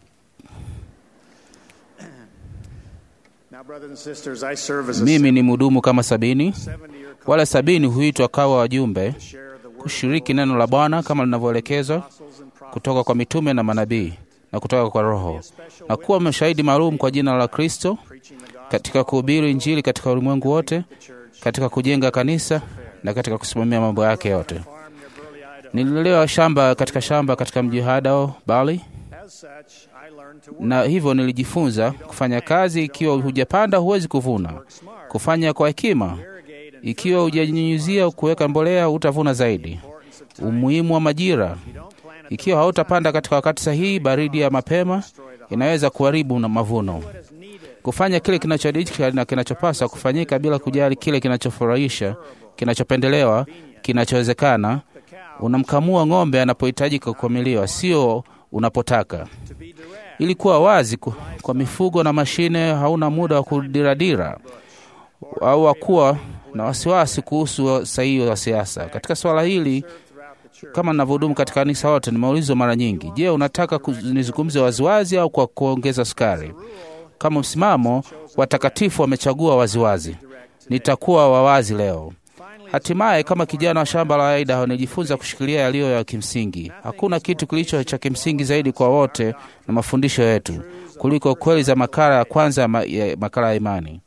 Now, brothers and sisters, I serve as a mimi ni mhudumu kama sabini. 70-year Wale sabini huitwa kawa wajumbe kushiriki neno la Bwana kama linavyoelekezwa kutoka kwa mitume na manabii na kutoka kwa Roho, na kuwa mashahidi maalum kwa jina la Kristo katika kuhubiri Injili katika ulimwengu wote, katika kujenga kanisa na katika kusimamia mambo yake yote. Nililelewa shamba katika shamba katika mji Hadao Bali, As such, I learned to work na hivyo nilijifunza kufanya kazi. Ikiwa hujapanda huwezi kuvuna, kufanya kwa hekima. Ikiwa hujanyunyuzia kuweka mbolea, utavuna zaidi. Umuhimu wa majira. Ikiwa hautapanda katika wakati sahihi, baridi ya mapema inaweza kuharibu na mavuno. Kufanya kile kinachodika na kinachopaswa kufanyika bila kujali kile kinachofurahisha, kinachopendelewa, kinachowezekana. Unamkamua ng'ombe anapohitajika kukamiliwa, sio unapotaka. Ilikuwa wazi ku- kwa mifugo na mashine, hauna muda wa kudiradira au wa kuwa na wasiwasi kuhusu sahihi wa siasa. Katika swala hili, kama ninavyohudumu katika kanisa wote, nimeulizwa mara nyingi, je, unataka ku- nizungumze waziwazi au kwa kuongeza sukari? Kama msimamo, watakatifu wamechagua waziwazi. Nitakuwa wawazi leo. Hatimaye, kama kijana wa shamba la Idaho, nijifunza kushikilia yaliyo ya kimsingi. Hakuna kitu kilicho cha kimsingi zaidi kwa wote na mafundisho yetu kuliko kweli za makala ya kwanza ya ma- ya makala ya imani.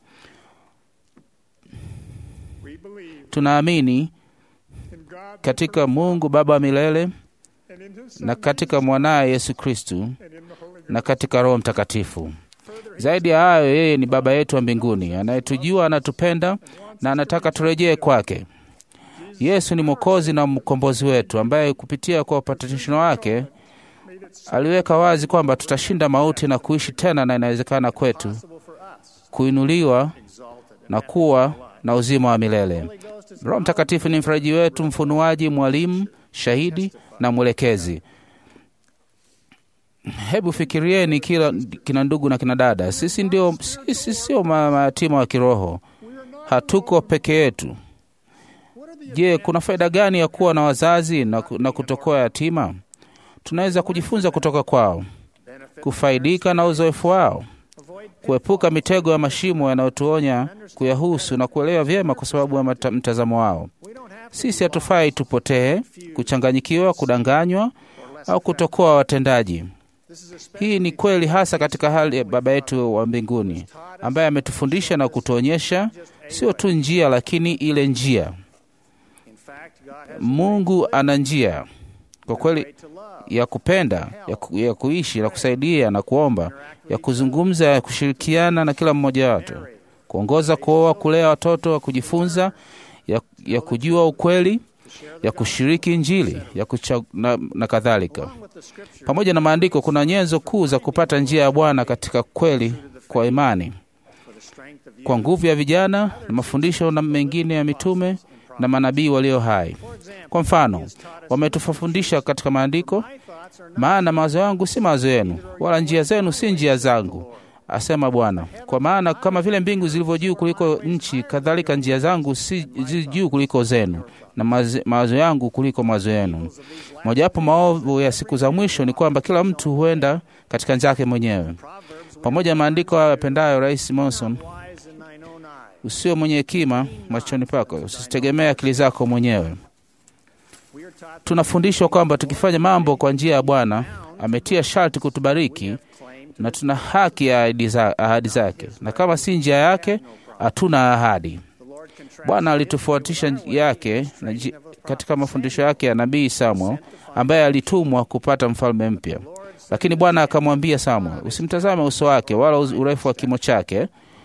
We believe Tunaamini in God katika Mungu Baba wa milele and in His na katika mwanaye Yesu Kristu and in the Holy Ghost. na katika Roho Mtakatifu. Zaidi ya hayo, yeye ni Baba yetu wa mbinguni anayetujua, anatupenda na anataka turejee kwake. Yesu ni Mwokozi na mkombozi wetu, ambaye kupitia kwa upatanisho wake aliweka wazi kwamba tutashinda mauti na kuishi tena, na inawezekana kwetu kuinuliwa na kuwa na uzima wa milele. Roho Mtakatifu ni mfaraji wetu, mfunuaji, mwalimu, shahidi na mwelekezi. Hebu fikirieni kila kina ndugu na kina dada, sisi ndio sisi sio ma- mayatima wa kiroho, hatuko peke yetu. Je, kuna faida gani ya kuwa na wazazi na, ku- na kutokuwa yatima? Tunaweza kujifunza kutoka kwao, kufaidika na uzoefu wao, kuepuka mitego ya mashimo yanayotuonya kuyahusu na kuelewa vyema kwa sababu ya mata- mtazamo wao. Sisi hatufai tupotee, kuchanganyikiwa, kudanganywa au kutokuwa watendaji. Hii ni kweli hasa katika hali ya Baba yetu wa mbinguni ambaye ametufundisha na kutuonyesha sio tu njia, lakini ile njia. Mungu ana njia kwa kweli ya kupenda, ya, ku, ya kuishi na kusaidia na kuomba, ya kuzungumza, ya kushirikiana na kila mmoja wetu, kuongoza, kuoa, kulea watoto, wa kujifunza, ya, ya kujua ukweli, ya kushiriki Injili ya kucha, na, na kadhalika. Pamoja na maandiko, kuna nyenzo kuu za kupata njia ya Bwana katika kweli kwa imani, kwa nguvu ya vijana na mafundisho na mengine ya mitume na manabii walio hai. Kwa mfano, wametufundisha katika maandiko, maana mawazo yangu si mawazo yenu, wala njia zenu si njia zangu, asema Bwana. Kwa maana kama vile mbingu zilivyo juu kuliko nchi, kadhalika njia zangu si zi juu kuliko zenu, na mawazo- mawazo yangu kuliko mawazo yenu. Mojawapo maovu ya siku za mwisho ni kwamba kila mtu huenda katika njia yake mwenyewe. Pamoja na maandiko hayo yapendayo Rais Monson, usio mwenye hekima machoni pako, usitegemee akili zako mwenyewe. Tunafundishwa kwamba tukifanya mambo kwa njia ya Bwana ametia sharti kutubariki na tuna haki ya ahadi za- ahadi zake, na kama si njia yake hatuna ahadi. Bwana alitofuatisha njia yake na nji- katika mafundisho yake ya nabii Samuel ambaye alitumwa kupata mfalme mpya. Lakini Bwana akamwambia Samuel, usimtazame uso wake wala uz- urefu wa kimo chake,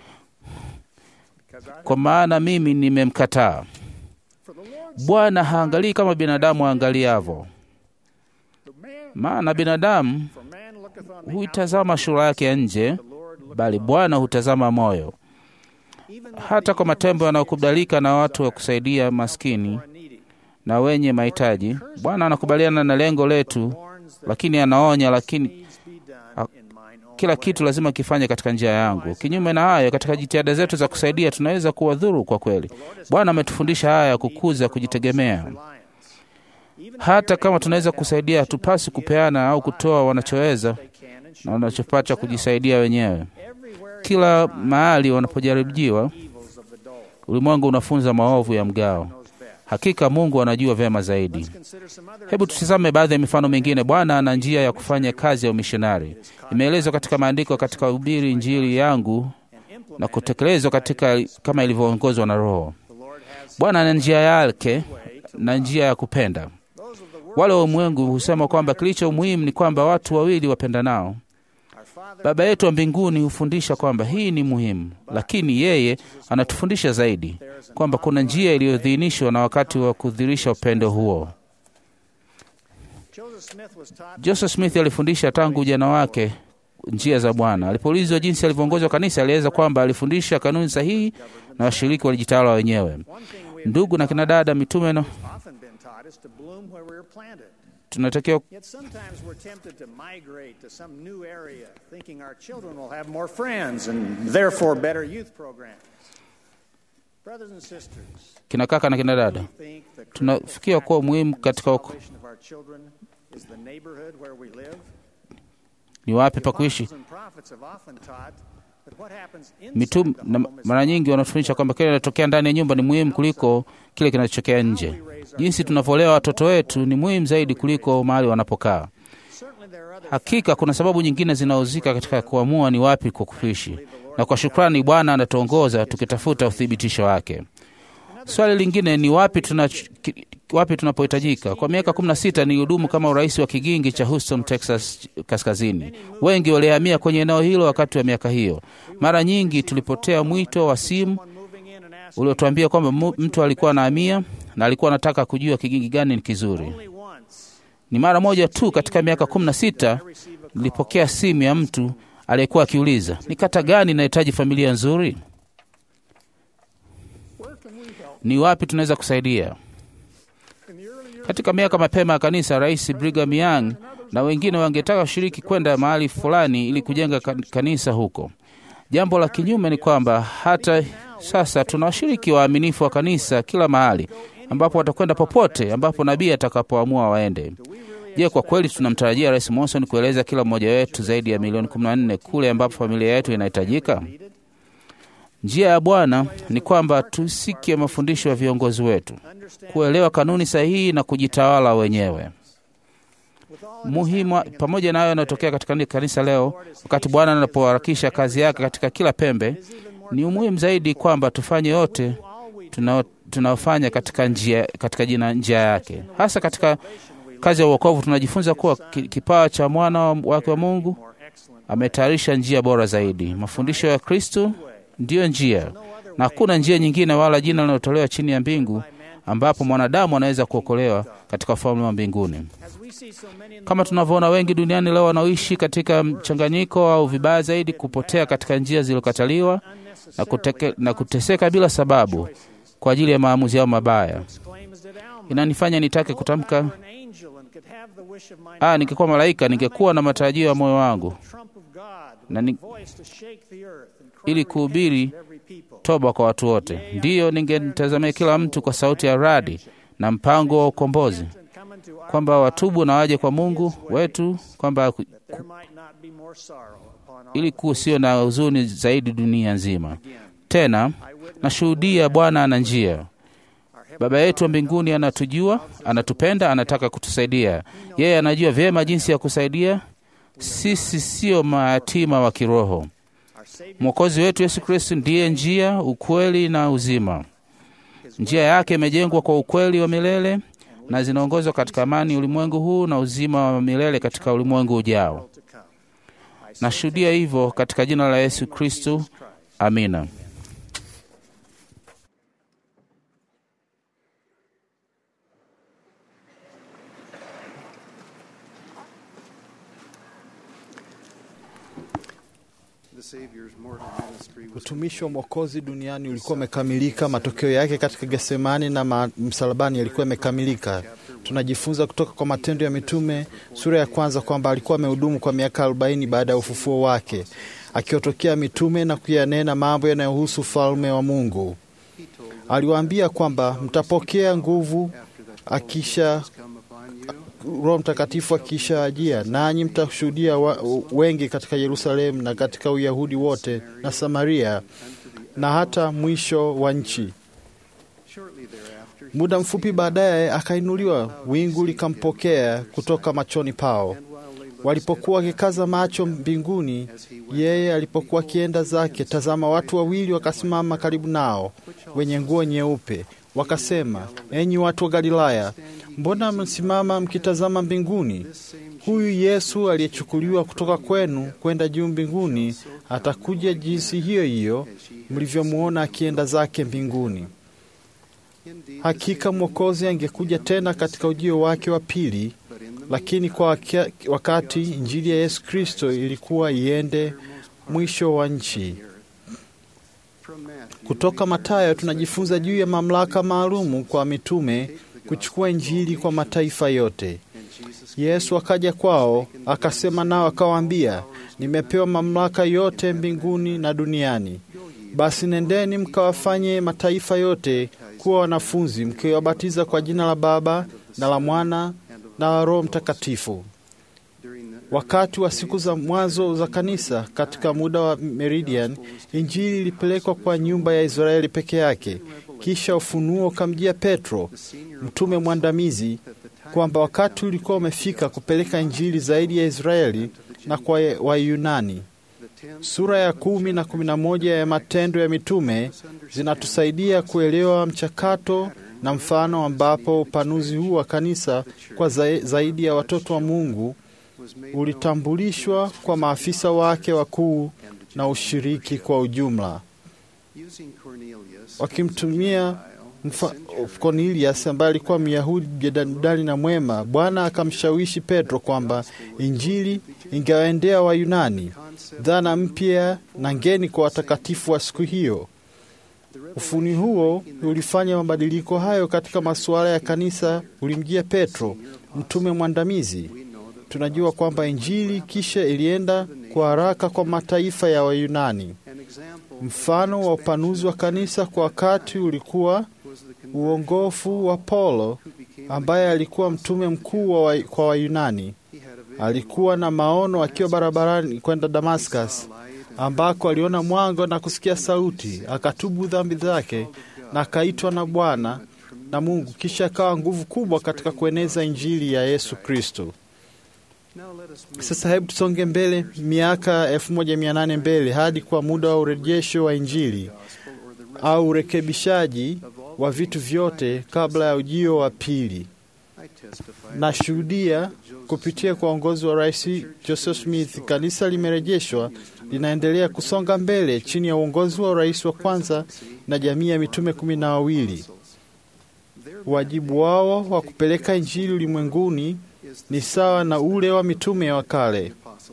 kwa maana mimi nimemkataa. Bwana haangalii kama binadamu aangaliavyo, maana binadamu huitazama sura yake ya nje, bali Bwana hutazama moyo. Hata kwa matendo yanayokubalika na watu wa kusaidia maskini na wenye mahitaji, Bwana anakubaliana na lengo letu, lakini anaonya, lakini kila kitu lazima kifanye katika njia yangu. Kinyume na hayo, katika jitihada zetu za kusaidia tunaweza kuwadhuru kwa kweli. Bwana ametufundisha haya ya kukuza kujitegemea. Hata kama tunaweza kusaidia, hatupasi kupeana au kutoa wanachoweza na wanachopata kujisaidia wenyewe. Kila mahali wanapojaribiwa, ulimwengu unafunza maovu ya mgao. Hakika Mungu anajua vyema zaidi. Hebu tutizame baadhi ya mifano mingine. Bwana ana njia ya kufanya kazi ya umishonari, imeelezwa katika maandiko, katika ubiri Injili yangu na kutekelezwa katika kama ilivyoongozwa na Roho. Bwana ana njia yake na njia ya kupenda. Wale wa ulimwengu husema kwamba kilicho muhimu ni kwamba watu wawili wapendanao. Baba yetu wa mbinguni hufundisha kwamba hii ni muhimu, lakini yeye anatufundisha zaidi kwamba kuna njia iliyodhinishwa na wakati wa kudhirisha upendo huo. Joseph Smith alifundisha tangu ujana wake njia za Bwana. Alipoulizwa jinsi alivyoongozwa kanisa, alieleza kwamba alifundisha kanuni sahihi na washiriki walijitawala wenyewe. Ndugu na kinadada, mitume no, tunatakiwa Yet sometimes we're tempted to migrate to some new area, thinking our children will have more friends and therefore better youth programs. Brothers and sisters, kina kaka na kina dada, think the tunafikia kuwa muhimu katika wako- salvation of our children is the neighborhood where we live. ni wapi pa kuishi. Apostles and prophets have often taught that what happens inside Mitume the na home is mara nyingi wanatufundisha kwamba kile kinachotokea ndani ya nyumba ni muhimu kuliko kile kinachotokea nje. Jinsi tunavyolea watoto wetu ni muhimu zaidi kuliko mahali wanapokaa. certainly there are other Hakika kuna sababu nyingine zinahusika katika kuamua ni wapi kwa kuishi, na kwa shukrani Bwana anatuongoza tukitafuta uthibitisho wake. Swali lingine ni wapi tuna wapi tunapohitajika. Kwa miaka 16 nilihudumu kama urais wa kigingi cha Houston, Texas kaskazini. Wengi walihamia kwenye eneo hilo wakati wa miaka hiyo. Mara nyingi tulipotea mwito wa simu moving in and asking uliotuambia kwamba mu- mtu alikuwa anahamia na alikuwa anataka kujua kigingi gani ni kizuri. only once Ni mara moja tu katika miaka 16 nilipokea simu ya mtu aliyekuwa akiuliza ni kata gani inahitaji familia nzuri, ni wapi tunaweza kusaidia. Katika miaka mapema ya kanisa, Rais Brigham Young na wengine wangetaka kushiriki kwenda mahali fulani ili kujenga kan- kanisa huko. Jambo la kinyume ni kwamba hata sasa tuna washiriki waaminifu wa kanisa kila mahali ambapo watakwenda popote ambapo nabii atakapoamua waende. Je, kwa kweli tunamtarajia Rais Monson kueleza kila mmoja wetu zaidi ya milioni 14 kule ambapo familia yetu inahitajika? Njia ya Bwana ni kwamba tusikie mafundisho ya viongozi wetu, kuelewa kanuni sahihi na kujitawala wenyewe. Muhimu pamoja na hayo yanayotokea katika kanisa leo, wakati Bwana anapoharakisha kazi yake katika kila pembe, ni umuhimu zaidi kwamba tufanye yote tunao- tunaofanya katika njia, katika jina njia yake, hasa katika kazi ya uokovu. Tunajifunza kuwa ki- kipawa cha mwana wa- wake wa Mungu ametayarisha njia bora zaidi. Mafundisho ya Kristo ndiyo njia, na hakuna njia nyingine wala jina linalotolewa chini ya mbingu ambapo mwanadamu anaweza kuokolewa katika ufalme wa mbinguni. as we see so many in the Kama tunavyoona wengi duniani leo wanaoishi katika mchanganyiko au vibaya zaidi, kupotea katika njia zilizokataliwa na, kuteke, na kuteseka bila sababu kwa ajili ya maamuzi yao mabaya. claim as did Alma. Inanifanya nitake kutamka, An angel and could have the wish of my ah, ningekuwa malaika ningekuwa na matarajio ya moyo wangu trump of God na with ni, a voice to shake the earth and cry ili kuhubiri repentance to every people. toba kwa watu wote. Ndiyo, ningemtazamia kila mtu kwa sauti ya radi na mpango wa ukombozi, And come into our kwamba watubu na waje kwa Mungu wetu, kwamba ku- there might not be more sorrow upon all ili kusio na huzuni zaidi dunia nzima. Tena nashuhudia Bwana ana njia. Baba yetu wa mbinguni anatujua, anatupenda, anataka kutusaidia. Yeye anajua vyema jinsi ya kusaidia. Sisi sio mayatima wa kiroho. Mwokozi wetu Yesu Kristo ndiye njia, ukweli na uzima. Njia yake imejengwa kwa ukweli wa milele na zinaongozwa katika amani ulimwengu huu na uzima wa milele katika ulimwengu ujao. to come. Nashuhudia hivyo katika jina la Yesu Kristo, amina. Utumishi wa Mwokozi duniani ulikuwa umekamilika. Matokeo yake katika Getsemani na ma- msalabani yalikuwa yamekamilika. Tunajifunza kutoka kwa Matendo ya Mitume sura ya kwanza kwamba alikuwa amehudumu kwa miaka arobaini baada ya ufufuo wake, akiwatokea mitume na kuyanena mambo yanayohusu ufalme wa Mungu. Aliwaambia kwamba mtapokea nguvu akisha Roho Mtakatifu akishaajia, nanyi mtashuhudia wa- wengi katika Yerusalemu na katika Uyahudi wote na Samaria na hata mwisho wa nchi. Muda mfupi baadaye akainuliwa, wingu likampokea kutoka machoni pao. Walipokuwa wakikaza macho mbinguni, yeye alipokuwa akienda zake, tazama, watu wawili wakasimama karibu nao, wenye nguo nyeupe, wakasema, enyi watu wa Galilaya, mbona mmesimama mkitazama mbinguni? Huyu Yesu aliyechukuliwa kutoka kwenu kwenda juu mbinguni atakuja jinsi hiyo hiyo mlivyomwona akienda zake mbinguni. Hakika Mwokozi angekuja tena katika ujio wake wa pili, lakini kwa wakia- wakati Injili ya Yesu Kristo ilikuwa iende mwisho wa nchi. Kutoka Mathayo tunajifunza juu ya mamlaka maalumu kwa mitume kuchukua Injili kwa mataifa yote. Yesu akaja kwao akasema nao akawaambia, nimepewa mamlaka yote mbinguni na duniani. Basi nendeni mkawafanye mataifa yote kuwa wanafunzi, mkiwabatiza kwa jina la Baba na la Mwana na la Roho Mtakatifu. Wakati wa siku za mwanzo za kanisa, katika muda wa Meridian, Injili ilipelekwa kwa nyumba ya Israeli peke yake. Kisha ufunuo ukamjia Petro, mtume mwandamizi, kwamba wakati ulikuwa umefika kupeleka Injili zaidi ya Israeli na kwa Wayunani. Sura ya kumi na kumi na moja ya Matendo ya Mitume zinatusaidia kuelewa mchakato na mfano ambapo upanuzi huu wa kanisa kwa za- zaidi ya watoto wa Mungu ulitambulishwa kwa maafisa wake wakuu na ushiriki kwa ujumla, wakimtumia mfa- Cornelius ambaye alikuwa Myahudi jedadali na mwema. Bwana akamshawishi Petro kwamba Injili ingewaendea Wayunani, dhana mpya na ngeni kwa watakatifu wa siku hiyo. Ufuni huo ulifanya mabadiliko hayo katika masuala ya kanisa, ulimjia Petro, mtume mwandamizi. Tunajua kwamba Injili kisha ilienda kwa haraka kwa mataifa ya Wayunani. Mfano wa upanuzi wa kanisa kwa wakati ulikuwa uongofu wa Paulo ambaye alikuwa mtume mkuu wa wa, kwa Wayunani. Alikuwa na maono akiwa barabarani kwenda Damascus, ambako aliona mwanga na kusikia sauti, akatubu dhambi zake na akaitwa na Bwana na Mungu, kisha akawa nguvu kubwa katika kueneza injili ya Yesu Kristo. Sasa hebu tusonge mbele miaka 1800 mbele hadi kwa muda wa urejesho wa injili au urekebishaji wa vitu vyote kabla ya ujio wa pili. Nashuhudia kupitia kwa uongozi wa Rais Joseph Smith, kanisa limerejeshwa, linaendelea kusonga mbele chini ya uongozi wa rais wa kwanza na jamii ya mitume kumi na wawili. Wajibu wao wa kupeleka injili ulimwenguni ni sawa na ule wa mitume wa kale.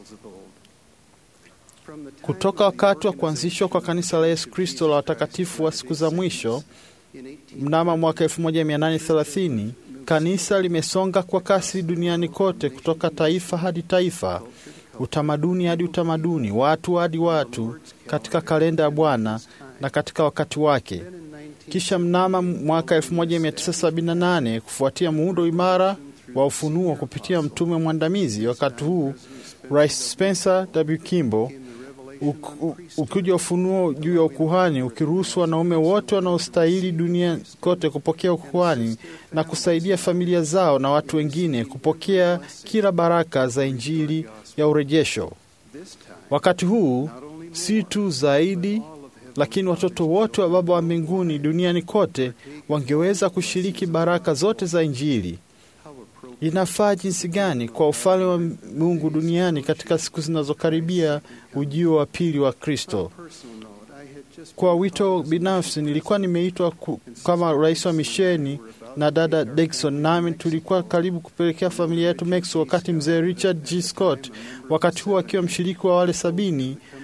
Kutoka wakati wa kuanzishwa kwa kanisa la Yesu Kristo la watakatifu wa siku za mwisho mnamo mwaka 1830 kanisa limesonga kwa kasi duniani kote, kutoka taifa hadi taifa, utamaduni hadi utamaduni, watu hadi watu, katika kalenda ya Bwana na katika wakati wake. Kisha mnamo mwaka 1978 kufuatia muundo imara wa ufunuo kupitia mtume mwandamizi, wakati huu Rais Spencer W. Kimball ukija ufunuo juu ya ukuhani ukiruhusu wanaume wote wanaostahili dunia kote kupokea ukuhani na kusaidia familia zao na watu wengine kupokea kila baraka za injili ya urejesho. Wakati huu si tu zaidi, lakini watoto wote wa Baba wa mbinguni duniani kote wangeweza kushiriki baraka zote za injili. Inafaa jinsi gani kwa ufalme wa Mungu duniani katika siku zinazokaribia ujio wa pili wa Kristo. Kwa wito binafsi, nilikuwa nimeitwa kama rais wa misheni na dada Dixon, nami tulikuwa karibu kupelekea familia yetu Mexico, wakati mzee Richard G. Scott, wakati huo akiwa mshiriki wa wale sabini,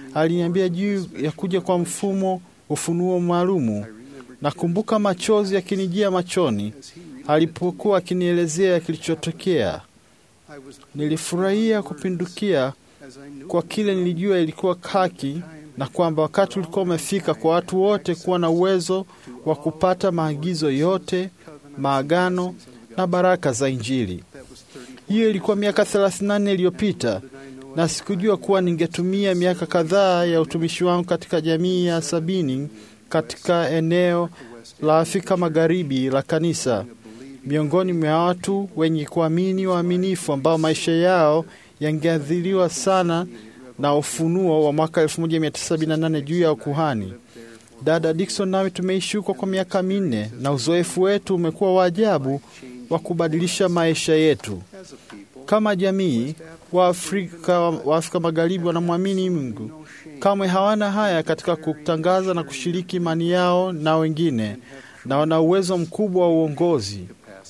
aliniambia juu ya kuja kwa mfumo ufunuo maalumu. Nakumbuka machozi yakinijia machoni alipokuwa akinielezea kilichotokea. Nilifurahia kupindukia kwa kile nilijua ilikuwa haki na kwamba wakati ulikuwa umefika kwa watu wote kuwa na uwezo wa kupata maagizo yote, maagano na baraka za Injili. Hiyo ilikuwa miaka 34 iliyopita, na sikujua kuwa ningetumia miaka kadhaa ya utumishi wangu katika jamii ya sabini katika eneo la Afrika Magharibi la kanisa, miongoni mwa watu wenye kuamini waaminifu ambao maisha yao yangeathiriwa sana na ufunuo wa mwaka 1978 juu ya ukuhani. Dada Dikson nami tumeishi huko kwa miaka minne na uzoefu wetu umekuwa wa ajabu wa kubadilisha maisha yetu. Kama jamii, Waafrika wa Afrika Magharibi wanamwamini Mungu, kamwe hawana haya katika kutangaza na kushiriki imani yao na wengine, na wana uwezo mkubwa wa uongozi.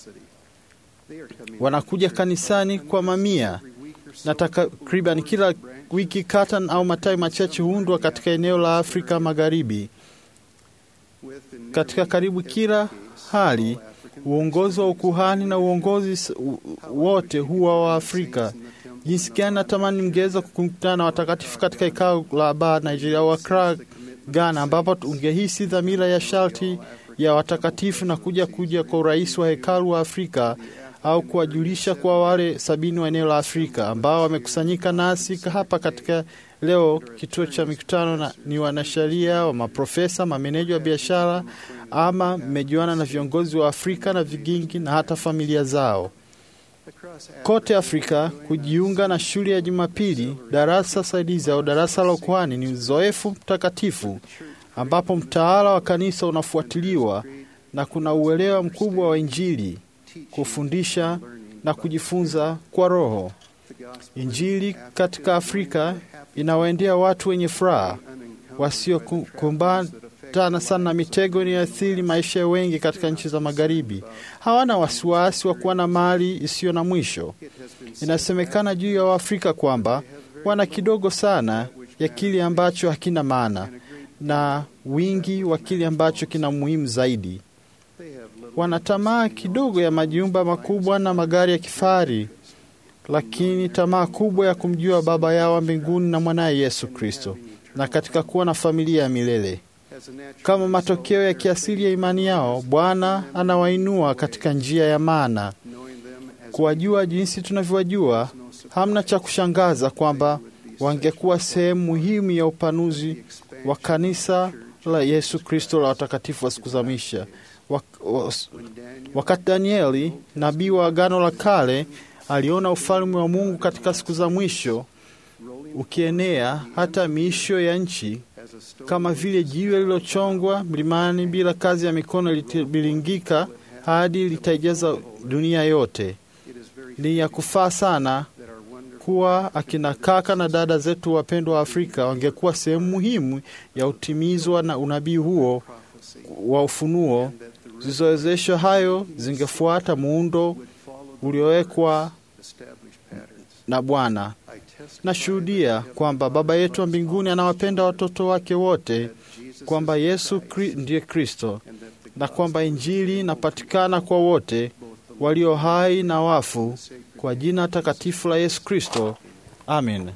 Wanakuja kanisani kwa mamia na takriban kila wiki kata au matawi machache huundwa katika eneo la Afrika Magharibi. Katika karibu kila hali, uongozi wa ukuhani na uongozi wote huwa wa Afrika. Jinsi gani natamani mngeweza kukutana na watakatifu katika ikao la Aba Nigeria au Accra, Ghana, ambapo ungehisi dhamira ya sharti ya watakatifu na kuja kuja kwa urais wa hekalu wa Afrika au kuwajulisha kwa wale sabini wa eneo la Afrika ambao wamekusanyika nasi hapa katika leo kituo cha mikutano na, ni wanasheria wa maprofesa, mameneja wa biashara, ama mmejuana na viongozi wa Afrika na vigingi na hata familia zao kote Afrika. Kujiunga na shule ya Jumapili, darasa saidizi au darasa la ukuhani ni uzoefu mtakatifu ambapo mtaala wa kanisa unafuatiliwa na kuna uelewa mkubwa wa Injili kufundisha na kujifunza kwa Roho. Injili katika Afrika inawaendea watu wenye furaha wasiokumbana sana na mitego inayoathiri maisha ya wengi katika nchi za Magharibi. Hawana wasiwasi wa kuwa na mali isiyo na mwisho. Inasemekana juu ya Waafrika kwamba wana kidogo sana ya kile ambacho hakina maana na wingi wa kile ambacho kina muhimu zaidi. Wana tamaa kidogo ya majumba makubwa na magari ya kifahari, lakini tamaa kubwa ya kumjua Baba yao wa mbinguni na mwanaye Yesu Kristo, na katika kuwa na familia ya milele. Kama matokeo ya kiasili ya imani yao, Bwana anawainua katika njia ya maana. Kuwajua jinsi tunavyowajua, hamna cha kushangaza kwamba wangekuwa sehemu muhimu ya upanuzi wa kanisa la Yesu Kristo la watakatifu wa siku za mwisho. Wakati Danieli nabii wa Agano la Kale aliona ufalme wa Mungu katika siku za mwisho ukienea hata miisho ya nchi, kama vile jiwe lililochongwa mlimani bila kazi ya mikono litabilingika hadi litaijaza dunia yote. Ni ya kufaa sana kuwa akina kaka na dada zetu wapendwa wa Afrika wangekuwa sehemu muhimu ya utimizwa na unabii huo wa ufunuo. Zilizowezeshwa hayo zingefuata muundo uliowekwa na Bwana. Nashuhudia kwamba Baba yetu wa mbinguni anawapenda watoto wake wote, kwamba Yesu kri, ndiye Kristo, na kwamba Injili inapatikana kwa wote walio hai na wafu, kwa jina takatifu la Yesu Kristo. Amen.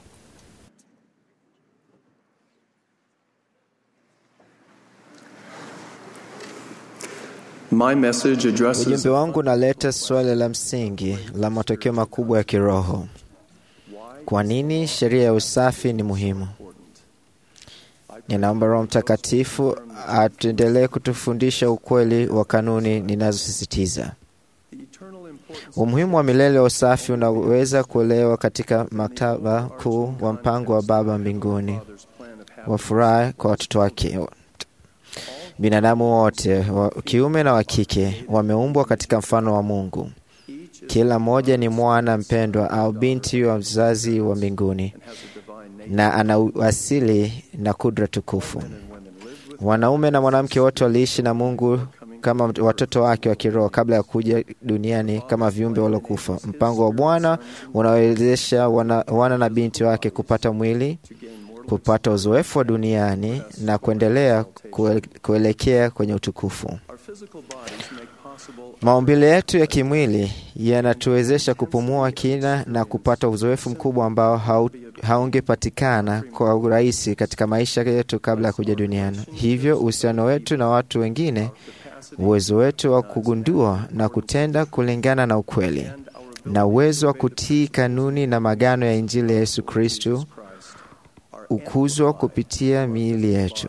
Ujumbe wangu unaleta suala la msingi la matokeo makubwa ya kiroho. Kwa nini sheria ya usafi ni muhimu? Ninaomba Roho Mtakatifu atuendelee kutufundisha ukweli wa kanuni ninazosisitiza. Umuhimu wa milele wa usafi unaweza kuelewa katika maktaba kuu wa mpango wa Baba mbinguni wa furaha kwa watoto wake. Binadamu wote wa kiume na wa kike wameumbwa katika mfano wa Mungu. Kila mmoja ni mwana mpendwa au binti wa mzazi wa mbinguni na ana asili na kudra tukufu. Wanaume na mwanamke wote waliishi na Mungu kama watoto wake wa kiroho kabla ya kuja duniani kama viumbe waliokufa. Mpango wa Bwana unawezesha wana, wana na binti wake kupata mwili kupata uzoefu wa duniani na kuendelea kue, kuelekea kwenye utukufu. Maumbile yetu ya kimwili yanatuwezesha kupumua kina na kupata uzoefu mkubwa ambao hau, haungepatikana kwa urahisi katika maisha yetu kabla ya kuja duniani. Hivyo uhusiano wetu na watu wengine, uwezo wetu wa kugundua na kutenda kulingana na ukweli, na uwezo wa kutii kanuni na magano ya Injili ya Yesu Kristu ukuzwa kupitia miili yetu.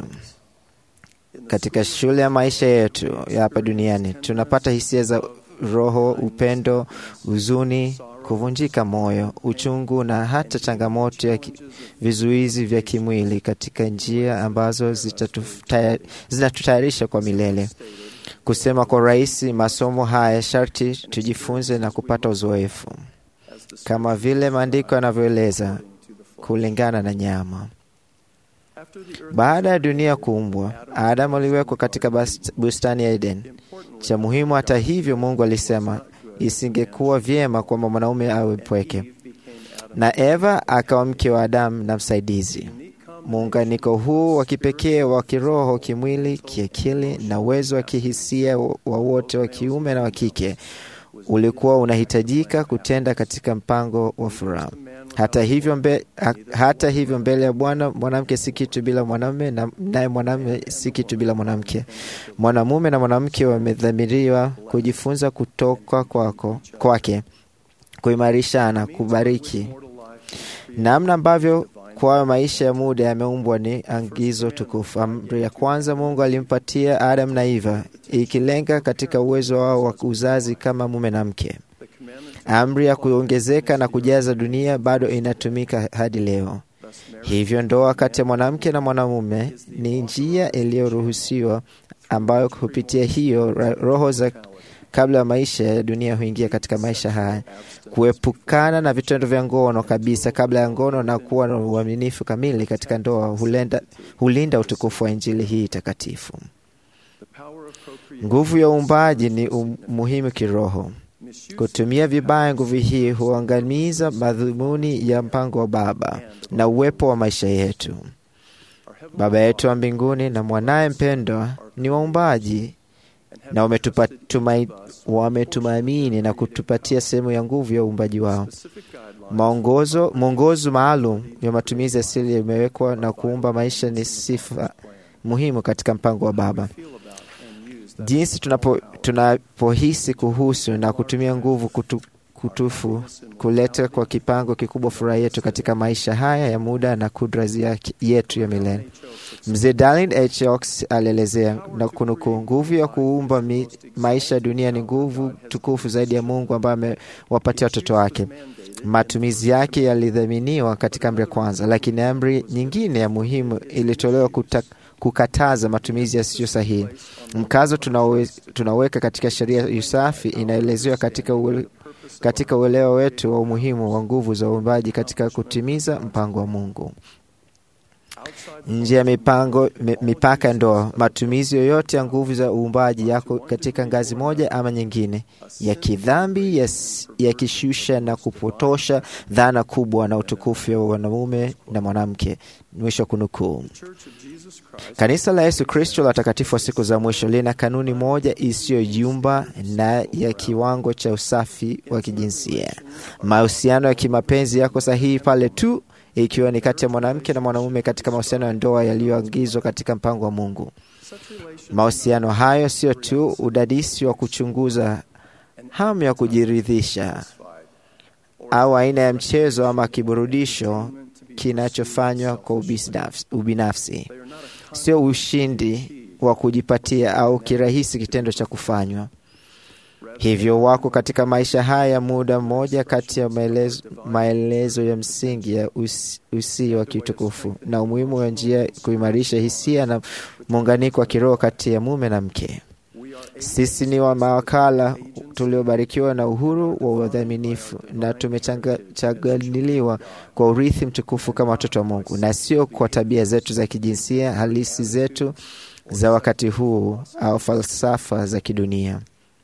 Katika shule ya maisha yetu ya hapa duniani tunapata hisia za roho, upendo, huzuni, kuvunjika moyo, uchungu na hata changamoto ya vizuizi vya kimwili katika njia ambazo zinatutayarisha kwa milele. Kusema kwa rahisi, masomo haya sharti tujifunze na kupata uzoefu, kama vile maandiko yanavyoeleza, kulingana na nyama. Baada ya dunia kuumbwa, Adamu aliwekwa katika bustani ya Eden. Cha muhimu hata hivyo, Mungu alisema isingekuwa vyema kwamba mwanaume awe mpweke, na Eva akawa mke wa Adamu na msaidizi. Muunganiko huu wa kipekee wa kiroho, kimwili, kiakili na uwezo wa kihisia wa wote wa kiume na wa kike ulikuwa unahitajika kutenda katika mpango wa furaha. Hata hivyo, mbe, ha, hata hivyo mbele ya Bwana mwanamke si kitu bila mwanamume, naye mwanamume si kitu bila mwanamke. Mwanamume na mwanamke wamedhamiriwa kujifunza kutoka kwako kwake, kuimarishana, kubariki. Namna ambavyo kwayo maisha ya muda yameumbwa ni angizo tukufu. Amri ya kwanza Mungu alimpatia Adam na Eva, ikilenga katika uwezo wao wa uzazi kama mume na mke. Amri ya kuongezeka na kujaza dunia bado inatumika hadi leo. Hivyo ndoa kati ya mwanamke na mwanamume ni njia iliyoruhusiwa ambayo kupitia hiyo roho za kabla ya maisha ya dunia huingia katika maisha haya, kuepukana na vitendo vya ngono kabisa kabla ya ngono na kuwa na uaminifu kamili katika ndoa hulenda, hulinda utukufu wa Injili hii takatifu. Nguvu ya uumbaji ni muhimu kiroho. Kutumia vibaya nguvu hii huangamiza madhumuni ya mpango wa Baba na uwepo wa maisha yetu. Baba yetu wa mbinguni na mwanaye mpendwa ni waumbaji na wametumaini na kutupatia sehemu ya nguvu ya uumbaji wao. Maongozo, mwongozo maalum ya matumizi asili imewekwa na kuumba maisha ni sifa muhimu katika mpango wa Baba. Jinsi tunapo, tunapohisi kuhusu na kutumia nguvu kutu, kutufu kuleta kwa kipango kikubwa furaha yetu katika maisha haya ya muda na kudra yetu ya milele. Mzee Darlin H. Oaks alielezea na kunukuu, nguvu ya kuumba mi, maisha ya dunia ni nguvu tukufu zaidi ya Mungu ambaye amewapatia watoto wake. Matumizi yake yalidhaminiwa katika amri ya kwanza, lakini amri nyingine ya muhimu ilitolewa kuta, kukataza matumizi yasiyo sahihi. Mkazo tunawe, tunaweka katika sheria ya usafi inaelezewa katika uwe, katika uelewa wetu wa umuhimu wa nguvu za uumbaji katika kutimiza mpango wa Mungu. Nje ya mipango mipaka ya ndoa, matumizi yoyote ya nguvu za uumbaji yako katika ngazi moja ama nyingine ya kidhambi, yakishusha ya na kupotosha dhana kubwa na utukufu wa mwanamume na mwanamke. Mwisho kunukuu. Kanisa la Yesu Kristo la watakatifu wa siku za mwisho lina kanuni moja isiyoyumba na ya kiwango cha usafi wa kijinsia. Mahusiano ya kimapenzi yako sahihi pale tu ikiwa ni kati ya mwanamke na mwanamume katika mahusiano ya ndoa yaliyoagizwa katika mpango wa Mungu. Mahusiano hayo sio tu udadisi wa kuchunguza hamu ya kujiridhisha au aina ya mchezo ama kiburudisho kinachofanywa kwa ubinafsi, sio ushindi wa kujipatia au kirahisi kitendo cha kufanywa hivyo wako katika maisha haya ya muda mmoja kati ya maelezo, maelezo ya msingi ya usi, usi wa kiutukufu na umuhimu wa njia kuimarisha hisia na muunganiko wa kiroho kati ya mume na mke. Sisi ni wa mawakala tuliobarikiwa na uhuru wa udhaminifu na tumechanganiliwa kwa urithi mtukufu kama watoto wa Mungu, na sio kwa tabia zetu za kijinsia halisi zetu za wakati huu au falsafa za kidunia.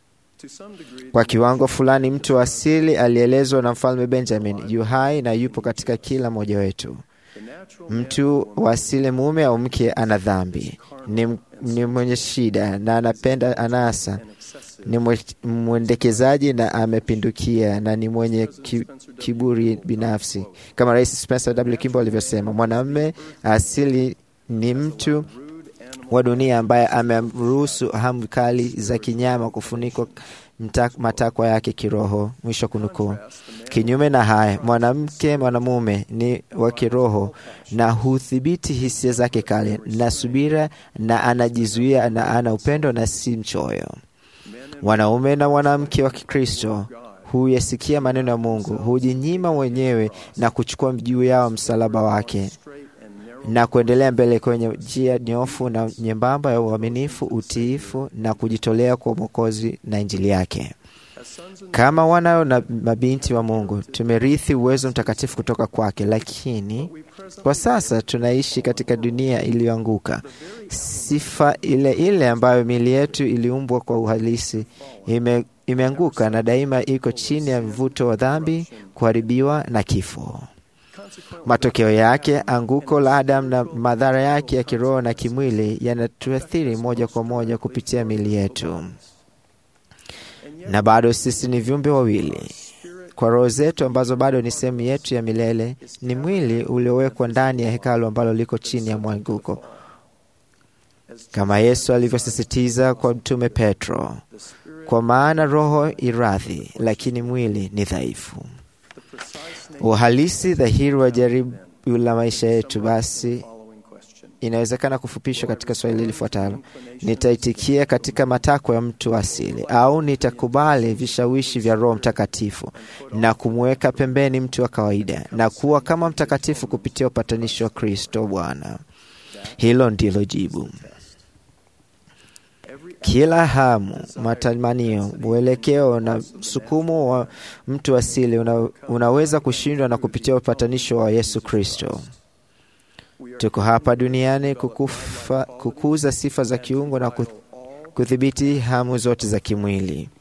Kwa kiwango fulani, mtu wa asili alielezwa na mfalme Benjamin yu hai na yupo katika kila mmoja wetu. Mtu wa asili mume au mke ana dhambi, ni, ni mwenye shida na anapenda anasa, ni mwe- mwendekezaji na amepindukia na ni mwenye ki, kiburi binafsi, kama Rais Spencer W. Kimball alivyosema, mwanamume asili ni mtu wa dunia ambaye amemruhusu hamu kali za kinyama kufunikwa mta- matakwa yake kiroho. Mwisho kunukuu. Kinyume na haya, mwanamke mwanamume ni wa kiroho na hudhibiti hisia zake kali na subira, na anajizuia na ana upendo na si mchoyo. Wanaume na mwanamke wa Kikristo huyasikia maneno ya Mungu, hujinyima wenyewe na kuchukua juu yao msalaba wake na kuendelea mbele kwenye njia nyofu na nyembamba ya uaminifu, utiifu na kujitolea kwa Mwokozi na Injili yake. Kama wana na mabinti wa Mungu, tumerithi uwezo mtakatifu kutoka kwake, lakini kwa sasa tunaishi katika dunia iliyoanguka. Sifa ile ile ambayo miili yetu iliumbwa kwa uhalisi ime, imeanguka na daima iko chini ya mvuto wa dhambi, kuharibiwa na kifo. Matokeo yake, anguko la Adamu na madhara yake ya kiroho na kimwili yanatuathiri moja kwa moja kupitia miili yetu, na bado sisi ni viumbe wawili kwa roho zetu ambazo bado ni sehemu yetu ya milele. Ni mwili uliowekwa ndani ya hekalu ambalo liko chini ya mwanguko, kama Yesu alivyosisitiza kwa Mtume Petro, kwa maana roho iradhi, lakini mwili ni dhaifu. Uhalisi dhahiri wa jaribu la maisha yetu basi inawezekana kufupishwa katika swali lifuatalo: nitaitikia katika matakwa ya mtu asili, au nitakubali vishawishi vya Roho Mtakatifu na kumweka pembeni mtu wa kawaida na kuwa kama mtakatifu kupitia upatanisho wa Kristo Bwana? Hilo ndilo jibu. Kila hamu, matamanio, mwelekeo na msukumo wa mtu asili una, unaweza kushindwa na kupitia upatanisho wa Yesu Kristo. Tuko hapa duniani kukufa, kukuza sifa za kiungo na kudhibiti hamu zote za kimwili.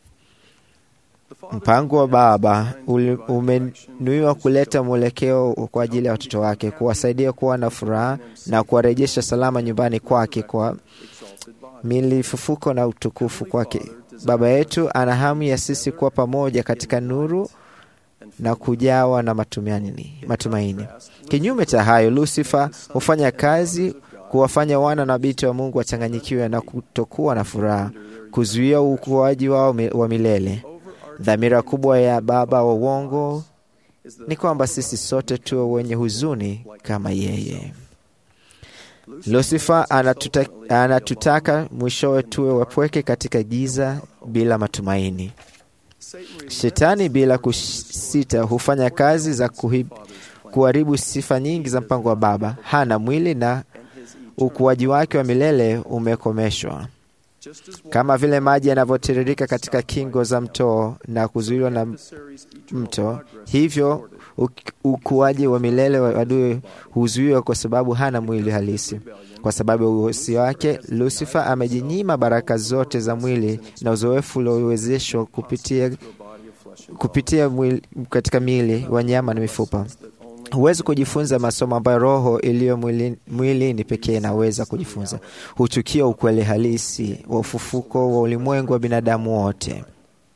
Mpango wa Baba umenuiwa kuleta mwelekeo kwa ajili ya watoto wake, kuwasaidia kuwa na furaha na kuwarejesha salama nyumbani kwake kwa milifufuko na utukufu kwake. Baba yetu ana hamu ya sisi kuwa pamoja katika nuru na kujawa na matumaini. matumaini. Kinyume cha hayo, Lusifa hufanya kazi kuwafanya wana na binti wa Mungu wachanganyikiwe na kutokuwa na furaha, kuzuia ukuaji wao wa milele. Dhamira kubwa ya baba wa uongo ni kwamba sisi sote tuwe wenye huzuni kama yeye. Lusifa anatuta, anatutaka mwishowe tuwe wapweke katika giza bila matumaini. Shetani bila kusita hufanya kazi za kuhib, kuharibu sifa nyingi za mpango wa Baba. Hana mwili na ukuaji wake wa milele umekomeshwa, kama vile maji yanavyotiririka katika kingo za mto na kuzuiliwa na mto, hivyo ukuaji wa milele wa adui huzuiwa kwa sababu hana mwili halisi. Kwa sababu ya uhosi wake, Lusifa amejinyima baraka zote za mwili na uzoefu uliowezeshwa kupitia, kupitia mwili, katika miili wa nyama na mifupa. Huwezi kujifunza masomo ambayo roho iliyo mwilini mwili pekee inaweza kujifunza. Huchukia ukweli halisi wa ufufuko wa ulimwengu wa binadamu wote.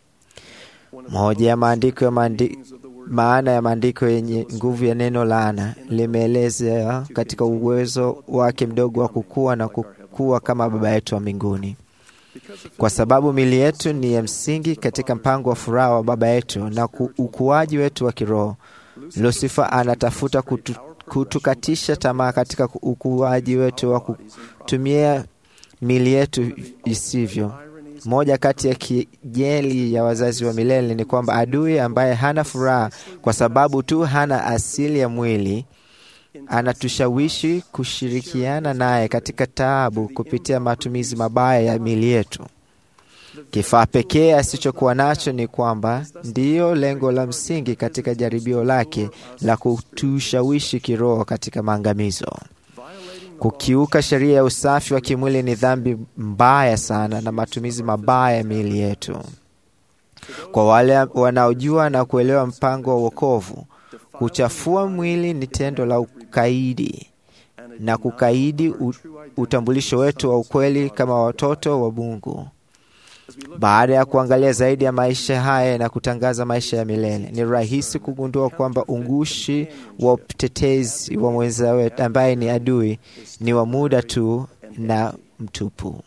Moja ya maandiko ya maandiko maana ya maandiko yenye nguvu ya neno laana limeelezea katika uwezo wake mdogo wa kukua na kukua kama Baba yetu wa mbinguni. Kwa sababu mili yetu ni ya msingi katika mpango wa furaha wa Baba yetu na ukuaji wetu wa kiroho, Lusifa anatafuta kutu, kutukatisha tamaa katika ukuaji wetu wa kutumia mili yetu isivyo. Moja kati ya kijeli ya wazazi wa milele ni kwamba adui ambaye hana furaha kwa sababu tu hana asili ya mwili anatushawishi kushirikiana naye katika taabu kupitia matumizi mabaya ya mili yetu. Kifaa pekee asichokuwa nacho ni kwamba ndiyo lengo la msingi katika jaribio lake la kutushawishi kiroho katika maangamizo. Kukiuka sheria ya usafi wa kimwili ni dhambi mbaya sana na matumizi mabaya ya miili yetu. Kwa wale wanaojua na kuelewa mpango wa wokovu, kuchafua mwili ni tendo la kukaidi na kukaidi utambulisho wetu wa ukweli kama watoto wa Mungu. Baada ya kuangalia zaidi ya maisha haya na kutangaza maisha ya milele, ni rahisi kugundua kwamba ungushi wa utetezi wa mwenza wetu ambaye ni adui ni wa muda tu na mtupu.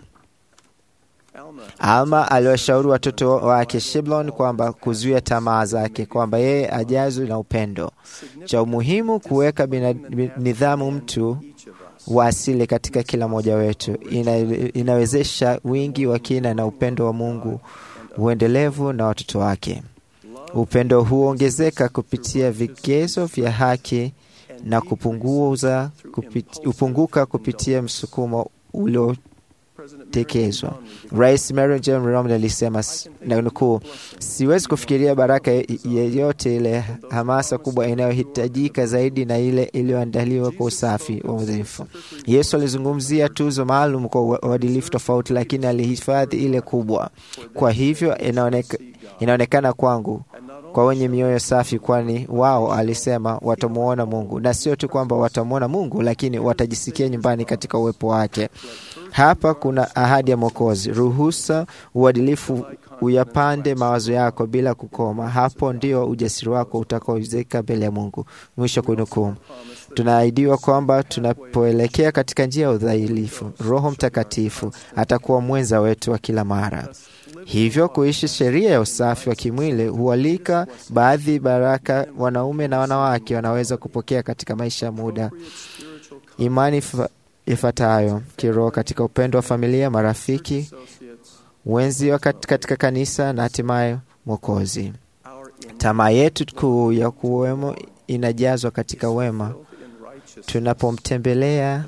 Alma aliwashauri watoto wake Shiblon kwamba kuzuia tamaa zake, kwamba yeye ajazwe na upendo. Cha umuhimu kuweka nidhamu mtu wa asili katika kila mmoja wetu ina, inawezesha wingi wa kina na upendo wa Mungu uendelevu na watoto wake. Upendo huongezeka kupitia vigezo vya haki na kupunguza kupit, upunguka kupitia msukumo ulio tekezwa. Rais Mary J. Romney alisema na nukuu, siwezi kufikiria baraka yeyote ile hamasa kubwa inayohitajika zaidi na ile iliyoandaliwa kwa usafi wa udhaifu. Yesu alizungumzia tuzo maalum kwa uadilifu tofauti, lakini alihifadhi ile kubwa. Kwa hivyo inaoneka, inaonekana kwangu kwa wenye mioyo safi, kwani wao, alisema, watamwona Mungu, na sio tu kwamba watamwona Mungu, lakini watajisikia nyumbani katika uwepo wake. Hapa kuna ahadi ya Mwokozi: ruhusa uadilifu uyapande mawazo yako bila kukoma. Hapo ndio ujasiri wako utakaoizeka mbele ya Mungu. Mwisho kunukuu. Tunaahidiwa kwamba tunapoelekea katika njia ya udhalifu, Roho Mtakatifu atakuwa mwenza wetu wa kila mara. Hivyo kuishi sheria ya usafi wa kimwili hualika baadhi baraka wanaume na wanawake wanaweza kupokea katika maisha ya muda imani ifuatayo kiroho katika upendo wa familia, marafiki, wenzi wa katika kanisa na hatimaye Mwokozi. Tamaa yetu kuu ya kuwemo inajazwa katika wema tunapomtembelea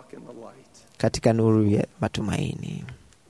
katika nuru ya matumaini.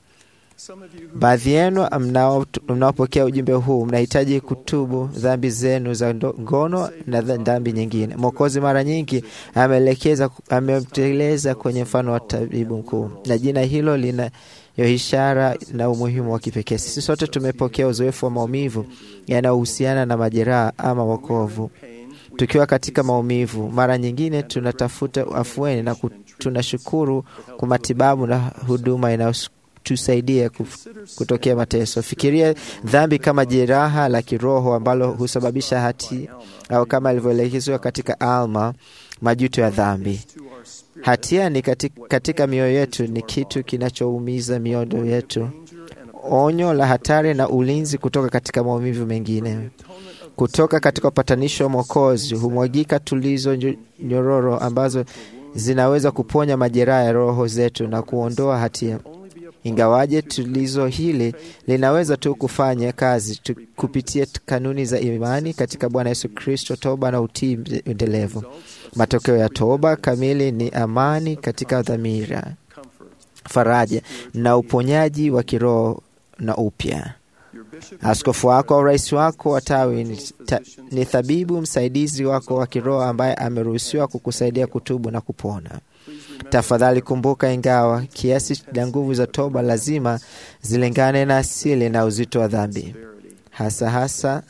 Baadhi yenu mnaopokea ujumbe huu mnahitaji kutubu dhambi zenu za ngono na dhambi nyingine. Mwokozi mara nyingi ameelekeza amemteleza kwenye mfano wa tabibu mkuu, na jina hilo lina yo ishara na umuhimu wa kipekee. Sisi sote tumepokea uzoefu wa maumivu yanayohusiana na majeraha ama wokovu. Tukiwa katika maumivu, mara nyingine tunatafuta afueni na tunashukuru kwa matibabu na huduma inayo tusaidia kutokea mateso. Fikiria dhambi kama jeraha la kiroho ambalo husababisha hati au kama ilivyoelekezwa katika Alma, majuto ya dhambi. Hatia ni katika, katika mioyo yetu ni kitu kinachoumiza mioyo yetu, onyo la hatari na ulinzi kutoka katika maumivu mengine. Kutoka katika upatanisho wa Mwokozi humwagika tulizo nyororo ambazo zinaweza kuponya majeraha ya roho zetu na kuondoa hatia. Ingawaje tulizo hili linaweza tu kufanya kazi tu kupitia kanuni za imani katika Bwana Yesu Kristo, toba na utii endelevu. Matokeo ya toba kamili ni amani katika dhamira, faraja na uponyaji wa kiroho na upya. Askofu wako au rais wako wa tawi ni, ta, ni thabibu msaidizi wako wa kiroho ambaye ameruhusiwa kukusaidia kutubu na kupona. Tafadhali kumbuka, ingawa kiasi na nguvu za toba lazima zilingane na asili na uzito wa dhambi, hasa hasa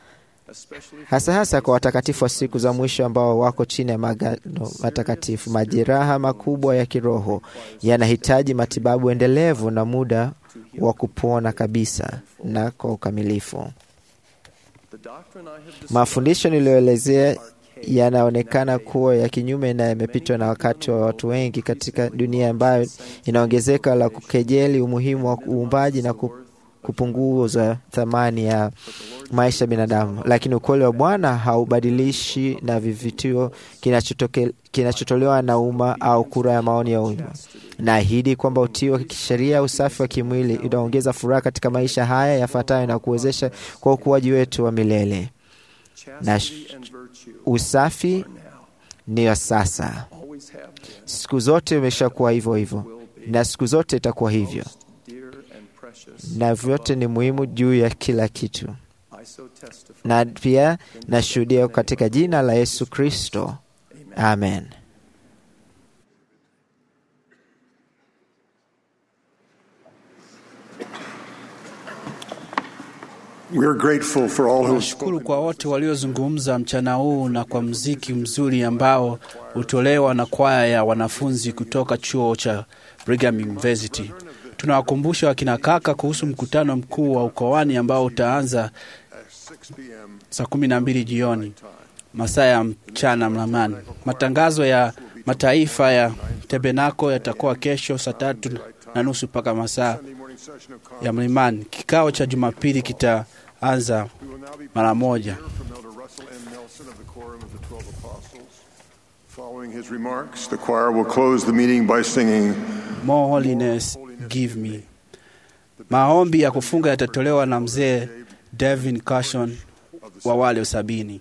hasa hasa kwa watakatifu wa siku za mwisho ambao wako chini ya magano matakatifu. Majeraha makubwa ya kiroho yanahitaji matibabu endelevu na muda wa kupona kabisa na kwa ukamilifu. Mafundisho niliyoelezea yanaonekana kuwa ya kinyume na yamepitwa na wakati wa watu wengi katika dunia ambayo inaongezeka la kukejeli umuhimu wa uumbaji na kupunguza thamani ya maisha ya binadamu. Lakini ukweli wa Bwana haubadilishi na vivitio kinachotolewa na umma au kura ya maoni ya umma. Naahidi kwamba utii wa kisheria, usafi wa kimwili unaongeza furaha katika maisha haya yafuatayo na kuwezesha kwa ukuaji wetu wa milele na usafi ni wa sasa, siku zote umeshakuwa hivyo hivyo, na siku zote itakuwa hivyo, na vyote ni muhimu juu ya kila kitu. Na pia nashuhudia katika jina la Yesu Kristo, amen. We are grateful for all who Nashukuru kwa wote waliozungumza mchana huu na kwa mziki mzuri ambao hutolewa na kwaya ya wanafunzi kutoka chuo cha Brigham University. Tunawakumbusha wakina kaka kuhusu mkutano mkuu wa ukoani ambao utaanza saa kumi na mbili jioni masaa ya mchana mlamani. Matangazo ya mataifa ya Tebenako yatakuwa kesho saa tatu na nusu mpaka masaa ya mlimani. Kikao cha Jumapili kitaanza mara moja. from Elder Russell M. Nelson of the Quorum of the Twelve Apostles. Following his remarks, the choir will close the meeting by singing More holiness give me. Maombi ya kufunga yatatolewa na mzee Devin Cashon wa wale sabini.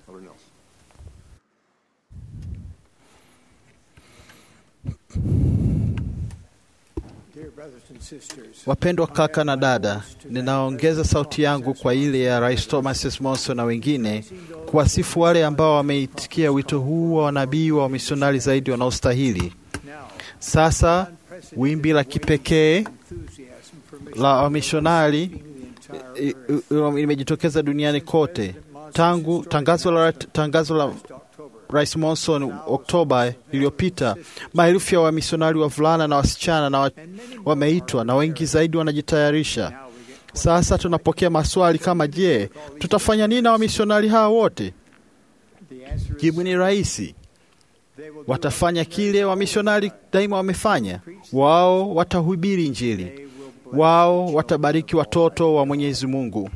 Dear brothers and sisters, Wapendwa kaka na dada, ninaongeza sauti yangu kwa ile ya Rais Thomas S. Monson na wengine kuwasifu wale ambao wameitikia wito huu wa wanabii wa wamisionari zaidi wanaostahili. Sasa wimbi la kipekee la wamishonari i- i- limejitokeza duniani kote tangu tangazo la, tangazo la Rais Monson Oktoba iliyopita. Maelfu ya wamisionari wavulana na wasichana na wa, wameitwa na wengi zaidi wanajitayarisha. Sasa tunapokea maswali kama je, tutafanya nini na wamisionari hawa wote? Jibu ni rahisi, watafanya kile wamisionari daima wamefanya. Wao watahubiri Injili, wao watabariki watoto wa Mwenyezi Mungu.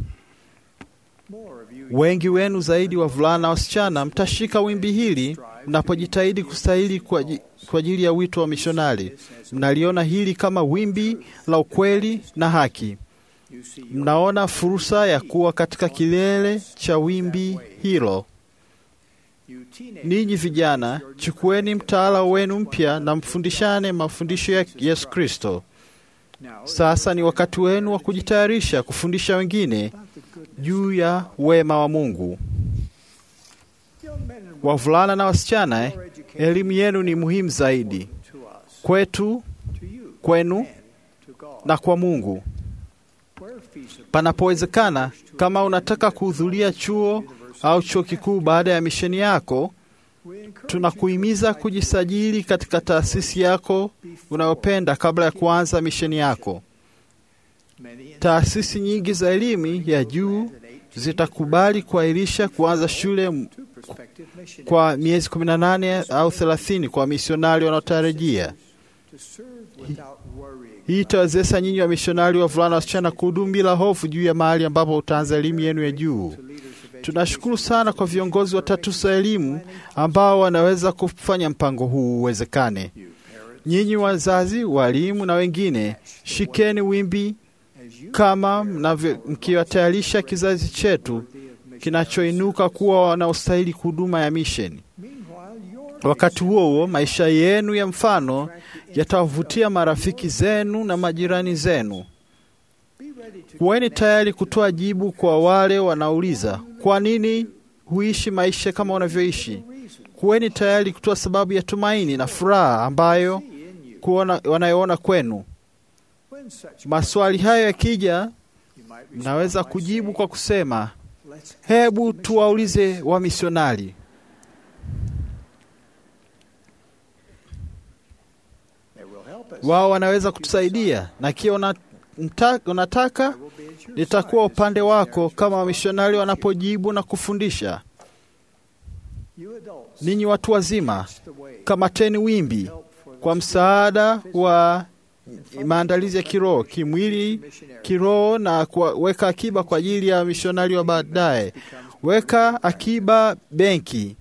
Wengi wenu zaidi wavulana na wasichana mtashika wimbi hili mnapojitahidi kustahili kwa aji- kwa ajili ya wito wa mishonari. Mnaliona hili kama wimbi la ukweli na haki. Mnaona fursa ya kuwa katika kilele cha wimbi hilo. Ninyi vijana, chukueni mtaala wenu mpya na mfundishane mafundisho ya Yesu Kristo. Sasa ni wakati wenu wa kujitayarisha kufundisha wengine juu ya wema wa Mungu. Wavulana na wasichana, eh, elimu yenu ni muhimu zaidi kwetu, kwenu na kwa Mungu. Panapowezekana, kama unataka kuhudhuria chuo au chuo kikuu baada ya misheni yako, tunakuhimiza kujisajili katika taasisi yako unayopenda kabla ya kuanza misheni yako. Taasisi nyingi za elimu ya juu zitakubali kuahirisha kuanza shule m- kwa miezi 18 au 30 kwa misionari wanaotarajia. Hii itawezesha nyinyi wa misionari wavulana wasichana kuhudumu bila hofu juu ya mahali ambapo utaanza elimu yenu ya juu. Tunashukuru sana kwa viongozi watatu wa elimu ambao wanaweza kufanya mpango huu uwezekane. Nyinyi wazazi, walimu na wengine, shikeni wimbi kama mnavyo- mkiwatayarisha kizazi chetu kinachoinuka kuwa wanaostahili huduma ya misheni. Wakati huo huo, maisha yenu ya mfano yatawavutia marafiki zenu na majirani zenu. Kuweni tayari kutoa jibu kwa wale wanauliza kwa nini huishi maisha kama unavyoishi. Kuweni tayari kutoa sababu ya tumaini na furaha ambayo kuona, wanayoona kwenu. Maswali hayo yakija, mnaweza kujibu kwa kusema, hebu tuwaulize wamisionari. Wao wanaweza kutusaidia, na ikiwa una- mta- unataka, nitakuwa upande wako kama wamisionari wanapojibu na kufundisha. Ninyi watu wazima, kamateni wimbi kwa msaada wa maandalizi ya kiroho, kimwili, kiroho na kuweka akiba kwa ajili ya mishonari wa baadaye. Weka akiba benki.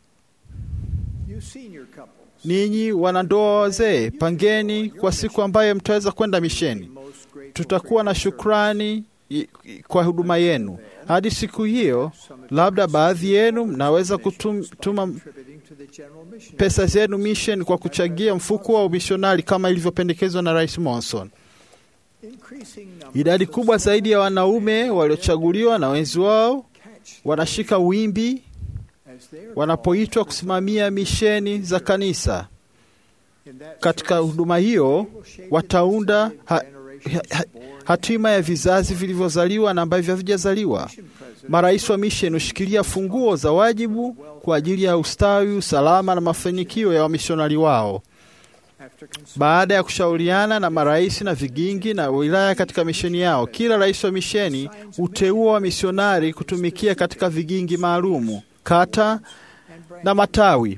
Ninyi wanandoa wazee, pangeni kwa siku ambayo mtaweza kwenda misheni. Tutakuwa na shukrani i- i- kwa huduma yenu. Hadi siku hiyo, labda baadhi yenu mnaweza kutuma pesa zenu mission kwa kuchangia mfuko wa umishonari kama ilivyopendekezwa na Rais Monson. Idadi kubwa zaidi ya wanaume waliochaguliwa na wenzi wao wanashika wimbi wanapoitwa kusimamia misheni za kanisa. Katika huduma hiyo wataunda ha, ha, ha, hatima ya vizazi vilivyozaliwa na ambavyo havijazaliwa. Marais wa misheni hushikilia funguo za wajibu kwa ajili ya ustawi, usalama na mafanikio ya wamishonari wao. Baada ya kushauriana na marais na vigingi na wilaya katika misheni yao, kila rais wa misheni huteua wamisionari kutumikia katika vigingi maalumu, kata na matawi.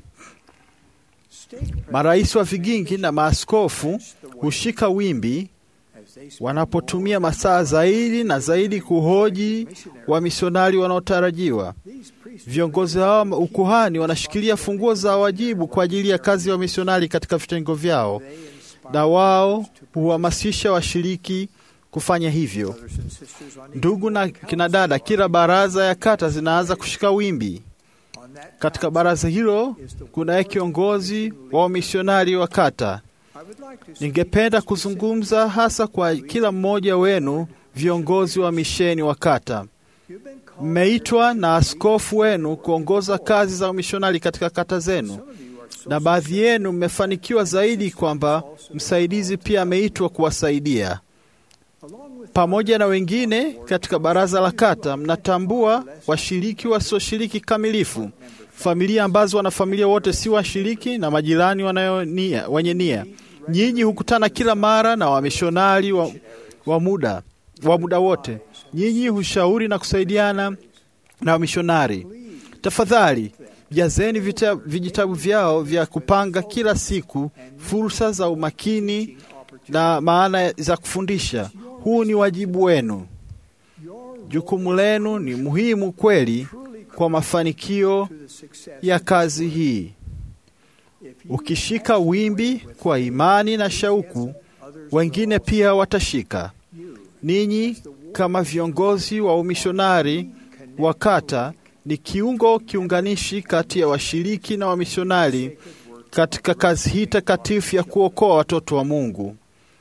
Marais wa vigingi na maaskofu hushika wimbi wanapotumia masaa zaidi na zaidi kuhoji wamisionari wanaotarajiwa. Viongozi hao wa ukuhani wanashikilia funguo za wajibu kwa ajili ya kazi ya wamisionari katika vitengo vyao, na wao huhamasisha washiriki kufanya hivyo. Ndugu na kina dada, kila baraza ya kata zinaanza kushika wimbi. Katika baraza hilo kunaye kiongozi wa wamisionari wa kata. Ningependa kuzungumza hasa kwa kila mmoja wenu, viongozi wa misheni wa kata. Mmeitwa na askofu wenu kuongoza kazi za umishonari katika kata zenu, na baadhi yenu mmefanikiwa zaidi kwamba msaidizi pia ameitwa kuwasaidia. Pamoja na wengine katika baraza la kata, mnatambua washiriki wasioshiriki kamilifu, familia ambazo wanafamilia wote si washiriki na majirani wanayonia wenye nia. Nyinyi hukutana kila mara na wamishonari wa, wa muda wa muda wote. Nyinyi hushauri na kusaidiana na wamishonari. Tafadhali jazeni vita, vijitabu vyao vya kupanga kila siku fursa za umakini na maana za kufundisha. Huu ni wajibu wenu. Jukumu lenu ni muhimu kweli kwa mafanikio ya kazi hii. Ukishika wimbi kwa imani na shauku, wengine pia watashika. Ninyi kama viongozi wa umishonari wa kata ni kiungo kiunganishi kati ya washiriki na wamishonari katika kazi hii takatifu ya kuokoa watoto wa Mungu.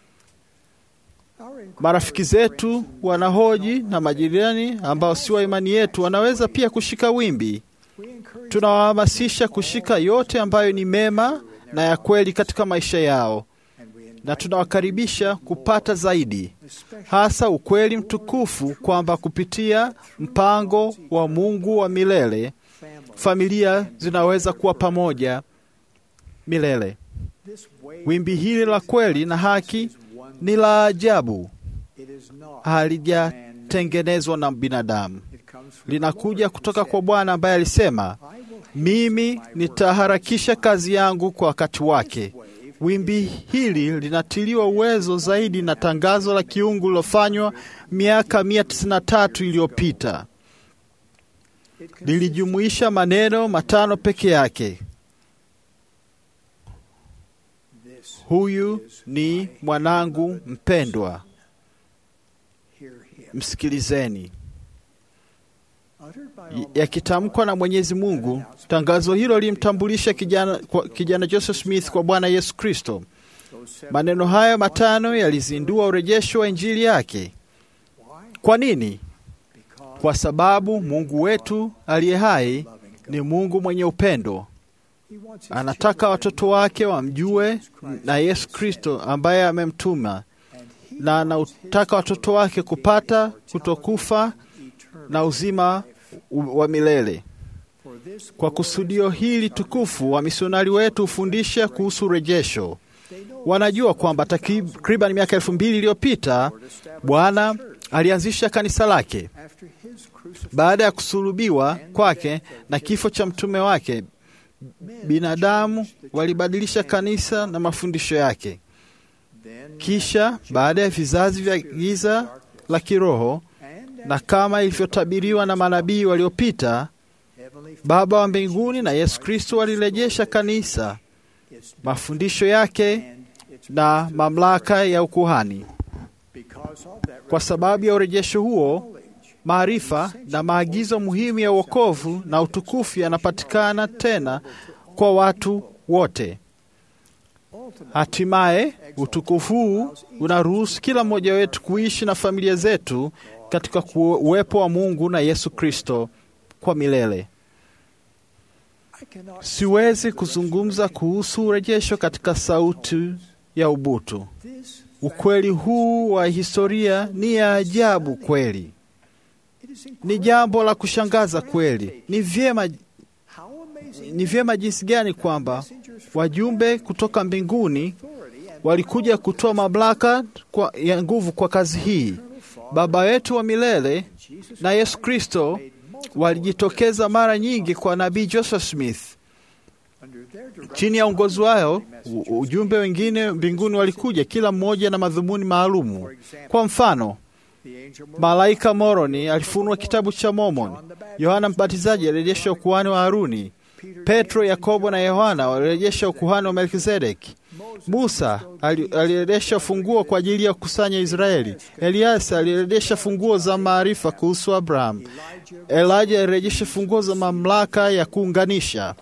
Marafiki zetu wanahoji na majirani ambao si wa imani yetu wanaweza pia kushika wimbi. Tunawahamasisha kushika yote ambayo ni mema na ya kweli katika maisha yao, na tunawakaribisha kupata zaidi, hasa ukweli mtukufu kwamba kupitia mpango wa Mungu wa milele familia zinaweza kuwa pamoja milele. Wimbi hili la kweli na haki ni la ajabu, halijatengenezwa na binadamu, linakuja kutoka kwa Bwana ambaye alisema, mimi nitaharakisha kazi yangu kwa wakati wake. Wimbi hili linatiliwa uwezo zaidi na tangazo la kiungu lilofanywa miaka mia tisini na tatu iliyopita. Lilijumuisha maneno matano peke yake: huyu ni mwanangu mpendwa, msikilizeni. Yakitamkwa na Mwenyezi Mungu, tangazo hilo lilimtambulisha kijana, kijana Joseph Smith kwa Bwana Yesu Kristo. Maneno hayo matano yalizindua urejesho wa injili yake. Kwa nini? Kwa sababu Mungu wetu aliye hai ni Mungu mwenye upendo. Anataka watoto wake wamjue na Yesu Kristo ambaye amemtuma, na anataka watoto wake kupata kutokufa na uzima wa milele. Kwa kusudio hili tukufu, wamisionari wetu hufundisha kuhusu urejesho. Wanajua kwamba takriban miaka elfu mbili iliyopita Bwana alianzisha kanisa lake baada ya kusulubiwa kwake na kifo cha mtume wake. Binadamu walibadilisha kanisa na mafundisho yake. Kisha baada ya vizazi vya giza la kiroho na kama ilivyotabiriwa na manabii waliopita, Baba wa mbinguni na Yesu Kristo walirejesha kanisa, mafundisho yake na mamlaka ya ukuhani. Kwa sababu ya urejesho huo, maarifa na maagizo muhimu ya wokovu na utukufu yanapatikana tena kwa watu wote. Hatimaye utukufu huu unaruhusu kila mmoja wetu kuishi na familia zetu katika uwepo wa Mungu na Yesu Kristo kwa milele. Siwezi kuzungumza kuhusu urejesho katika sauti ya ubutu. Ukweli huu wa historia ni ya ajabu kweli, ni jambo la kushangaza kweli. Ni vyema, ni vyema jinsi gani kwamba wajumbe kutoka mbinguni walikuja kutoa mamlaka kwa, ya nguvu kwa kazi hii. Baba wetu wa milele na Yesu Kristo walijitokeza mara nyingi kwa nabii Joseph Smith. Chini ya uongozi wao, ujumbe wengine mbinguni walikuja, kila mmoja na madhumuni maalumu. Kwa mfano, malaika Moroni alifunua kitabu cha Mormon. Yohana Mbatizaji alirejesha ukuhani wa Haruni. Petro, Yakobo na Yohana walirejesha ukuhani wa Melkizedeki. Musa alirejesha funguo kwa ajili ya kukusanya Israeli. Eliasa alirejesha funguo za maarifa kuhusu Abraham. Elijah alirejesha funguo za mamlaka ya kuunganisha.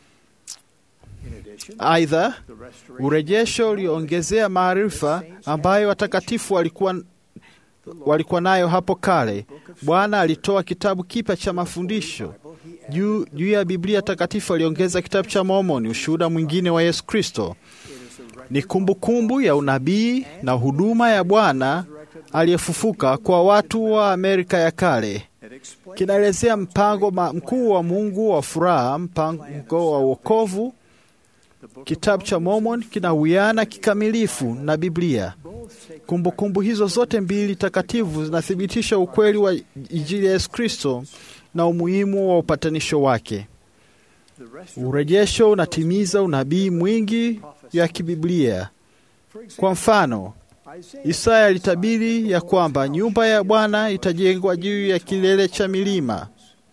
Aidha, urejesho uliongezea maarifa ambayo watakatifu walikuwa walikuwa nayo hapo kale. Bwana alitoa kitabu kipya cha mafundisho juu juu ya Biblia takatifu. Aliongeza kitabu cha Mormoni, ushuhuda mwingine wa Yesu Kristo. Ni kumbukumbu kumbu ya unabii na huduma ya Bwana aliyefufuka kwa watu wa Amerika ya kale. Kinaelezea mpango mkuu wa Mungu wa furaha, mpango wa wokovu. Kitabu cha Mormon kinawiana kikamilifu na Biblia. Kumbukumbu kumbu hizo zote mbili takatifu zinathibitisha ukweli wa Injili ya Yesu Kristo na umuhimu wa upatanisho wake. Urejesho unatimiza unabii mwingi ya kibiblia. Kwa mfano, Isaya alitabiri ya kwamba nyumba ya Bwana itajengwa juu ya kilele cha milima.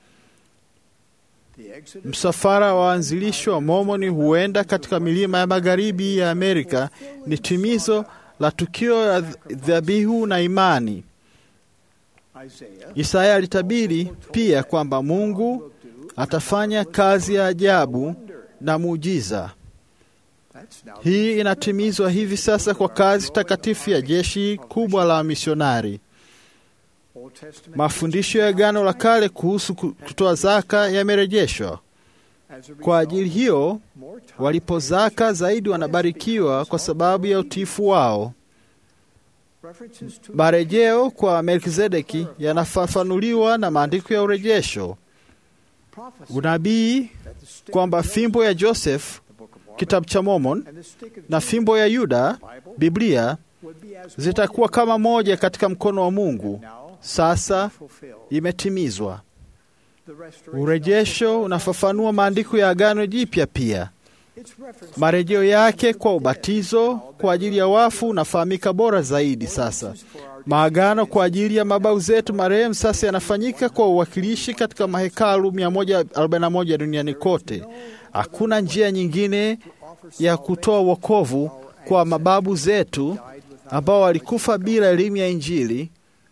Msafara wa waanzilishi wa Mormoni huenda katika milima ya magharibi ya Amerika ni timizo la tukio la dhabihu na imani. Isaya alitabiri pia kwamba Mungu atafanya kazi ya ajabu na muujiza. Hii inatimizwa hivi sasa kwa kazi takatifu ya jeshi kubwa la misionari. Mafundisho ya Agano la Kale kuhusu kutoa zaka yamerejeshwa. Kwa ajili hiyo, walipo zaka zaidi wanabarikiwa kwa sababu ya utiifu wao. Marejeo kwa Melkizedeki yanafafanuliwa na maandiko ya urejesho. Unabii kwamba fimbo ya Joseph, kitabu cha Mormon, na fimbo ya Yuda, Biblia, zitakuwa kama moja katika mkono wa Mungu, sasa imetimizwa. Urejesho unafafanua maandiko ya Agano Jipya pia. Marejeo yake kwa ubatizo kwa ajili ya wafu unafahamika bora zaidi sasa. Maagano kwa ajili ya mababu zetu marehemu sasa yanafanyika kwa uwakilishi katika mahekalu 141 duniani kote. Hakuna njia nyingine ya kutoa wokovu kwa mababu zetu ambao walikufa bila elimu ya Injili.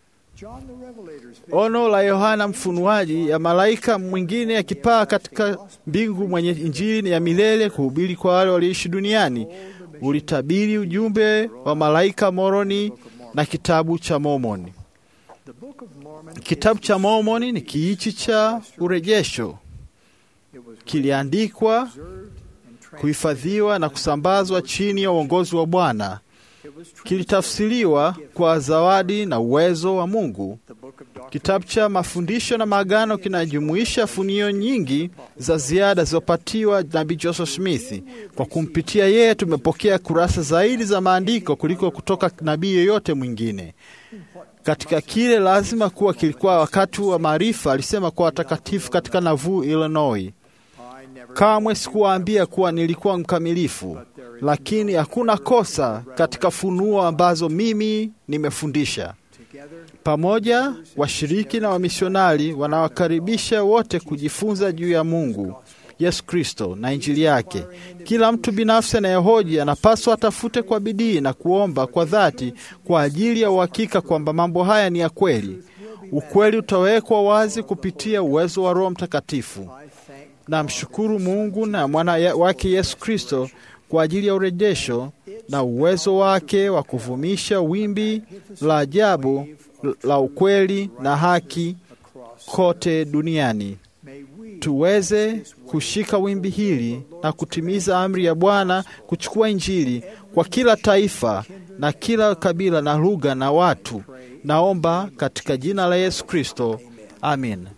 Ono la Yohana Mfunuaji ya malaika mwingine akipaa katika mbingu mwenye Injili ya milele kuhubiri kwa wale walioishi duniani ulitabiri ujumbe wa malaika Moroni na kitabu cha Mormoni. Kitabu cha Mormoni ni kiichi cha urejesho, kiliandikwa, kuhifadhiwa na kusambazwa chini ya uongozi wa Bwana. Kilitafsiriwa kwa zawadi na uwezo wa Mungu. Kitabu cha mafundisho na maagano kinajumuisha funio nyingi za ziada zilizopatiwa nabii Joseph Smith. Kwa kumpitia yeye, tumepokea kurasa zaidi za maandiko kuliko kutoka nabii yoyote mwingine. Katika kile lazima kuwa kilikuwa wakati wa maarifa, alisema kwa watakatifu katika Nauvoo, Illinois. Kamwe sikuwaambia kuwa nilikuwa mkamilifu, lakini hakuna kosa katika funuo ambazo mimi nimefundisha. Pamoja washiriki na wamisionari wanawakaribisha wote kujifunza juu ya Mungu, Yesu Kristo na Injili yake. Kila mtu binafsi anayehoji anapaswa atafute kwa bidii na kuomba kwa dhati kwa ajili ya uhakika kwamba mambo haya ni ya kweli. Ukweli utawekwa wazi kupitia uwezo wa Roho Mtakatifu. Namshukuru Mungu na mwana wake Yesu Kristo kwa ajili ya urejesho na uwezo wake wa kuvumisha wimbi la ajabu la ukweli na haki kote duniani. tuweze kushika wimbi hili na kutimiza amri ya Bwana kuchukua Injili kwa kila taifa na kila kabila na lugha na watu. Naomba katika jina la Yesu Kristo, amin.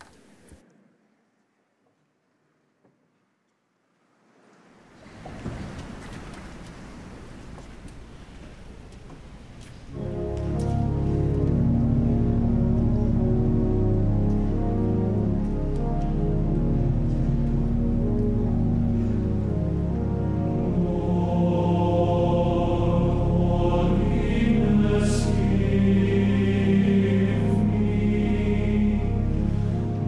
Amen.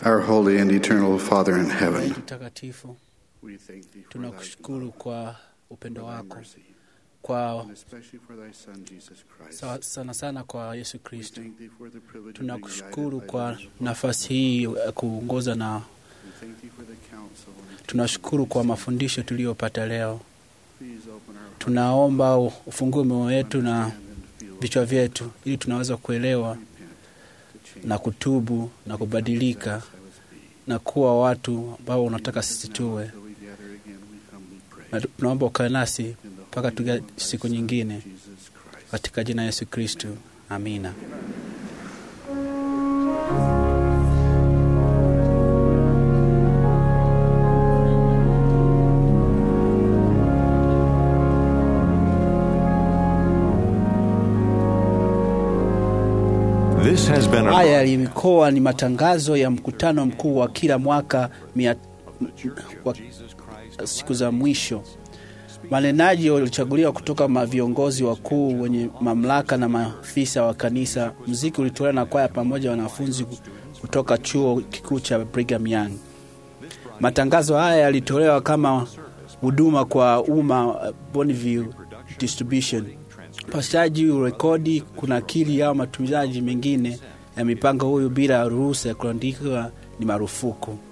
Our holy and eternal Father in heaven, Mtakatifu, tunakushukuru kwa upendo wako kwa sa- sana sana kwa Yesu Kristo. Tunakushukuru kwa nafasi hii ya kuongoza na tunashukuru kwa mafundisho tuliyopata leo. Tunaomba ufungue mioyo yetu na vichwa vyetu ili tunaweza kuelewa na kutubu na kubadilika na kuwa watu ambao unataka sisi tuwe. Na tunaomba ukae nasi mpaka tuga siku nyingine, katika jina la Yesu Kristo, amina. This has been a Haya yalikuwa ni matangazo ya mkutano mkuu wa kila mwaka mia, wa siku za mwisho. Manenaji walichaguliwa kutoka ma viongozi wakuu wenye mamlaka na maafisa wa kanisa. Mziki ulitolewa na kwaya pamoja na wanafunzi kutoka chuo kikuu cha Brigham Young. Matangazo haya yalitolewa kama huduma kwa umma uh, Bonneville Distribution. Pashaji, urekodi, kunakili au matumizaji mengine ya mipango huyu bila ruhusa ya kuandikwa ni marufuku.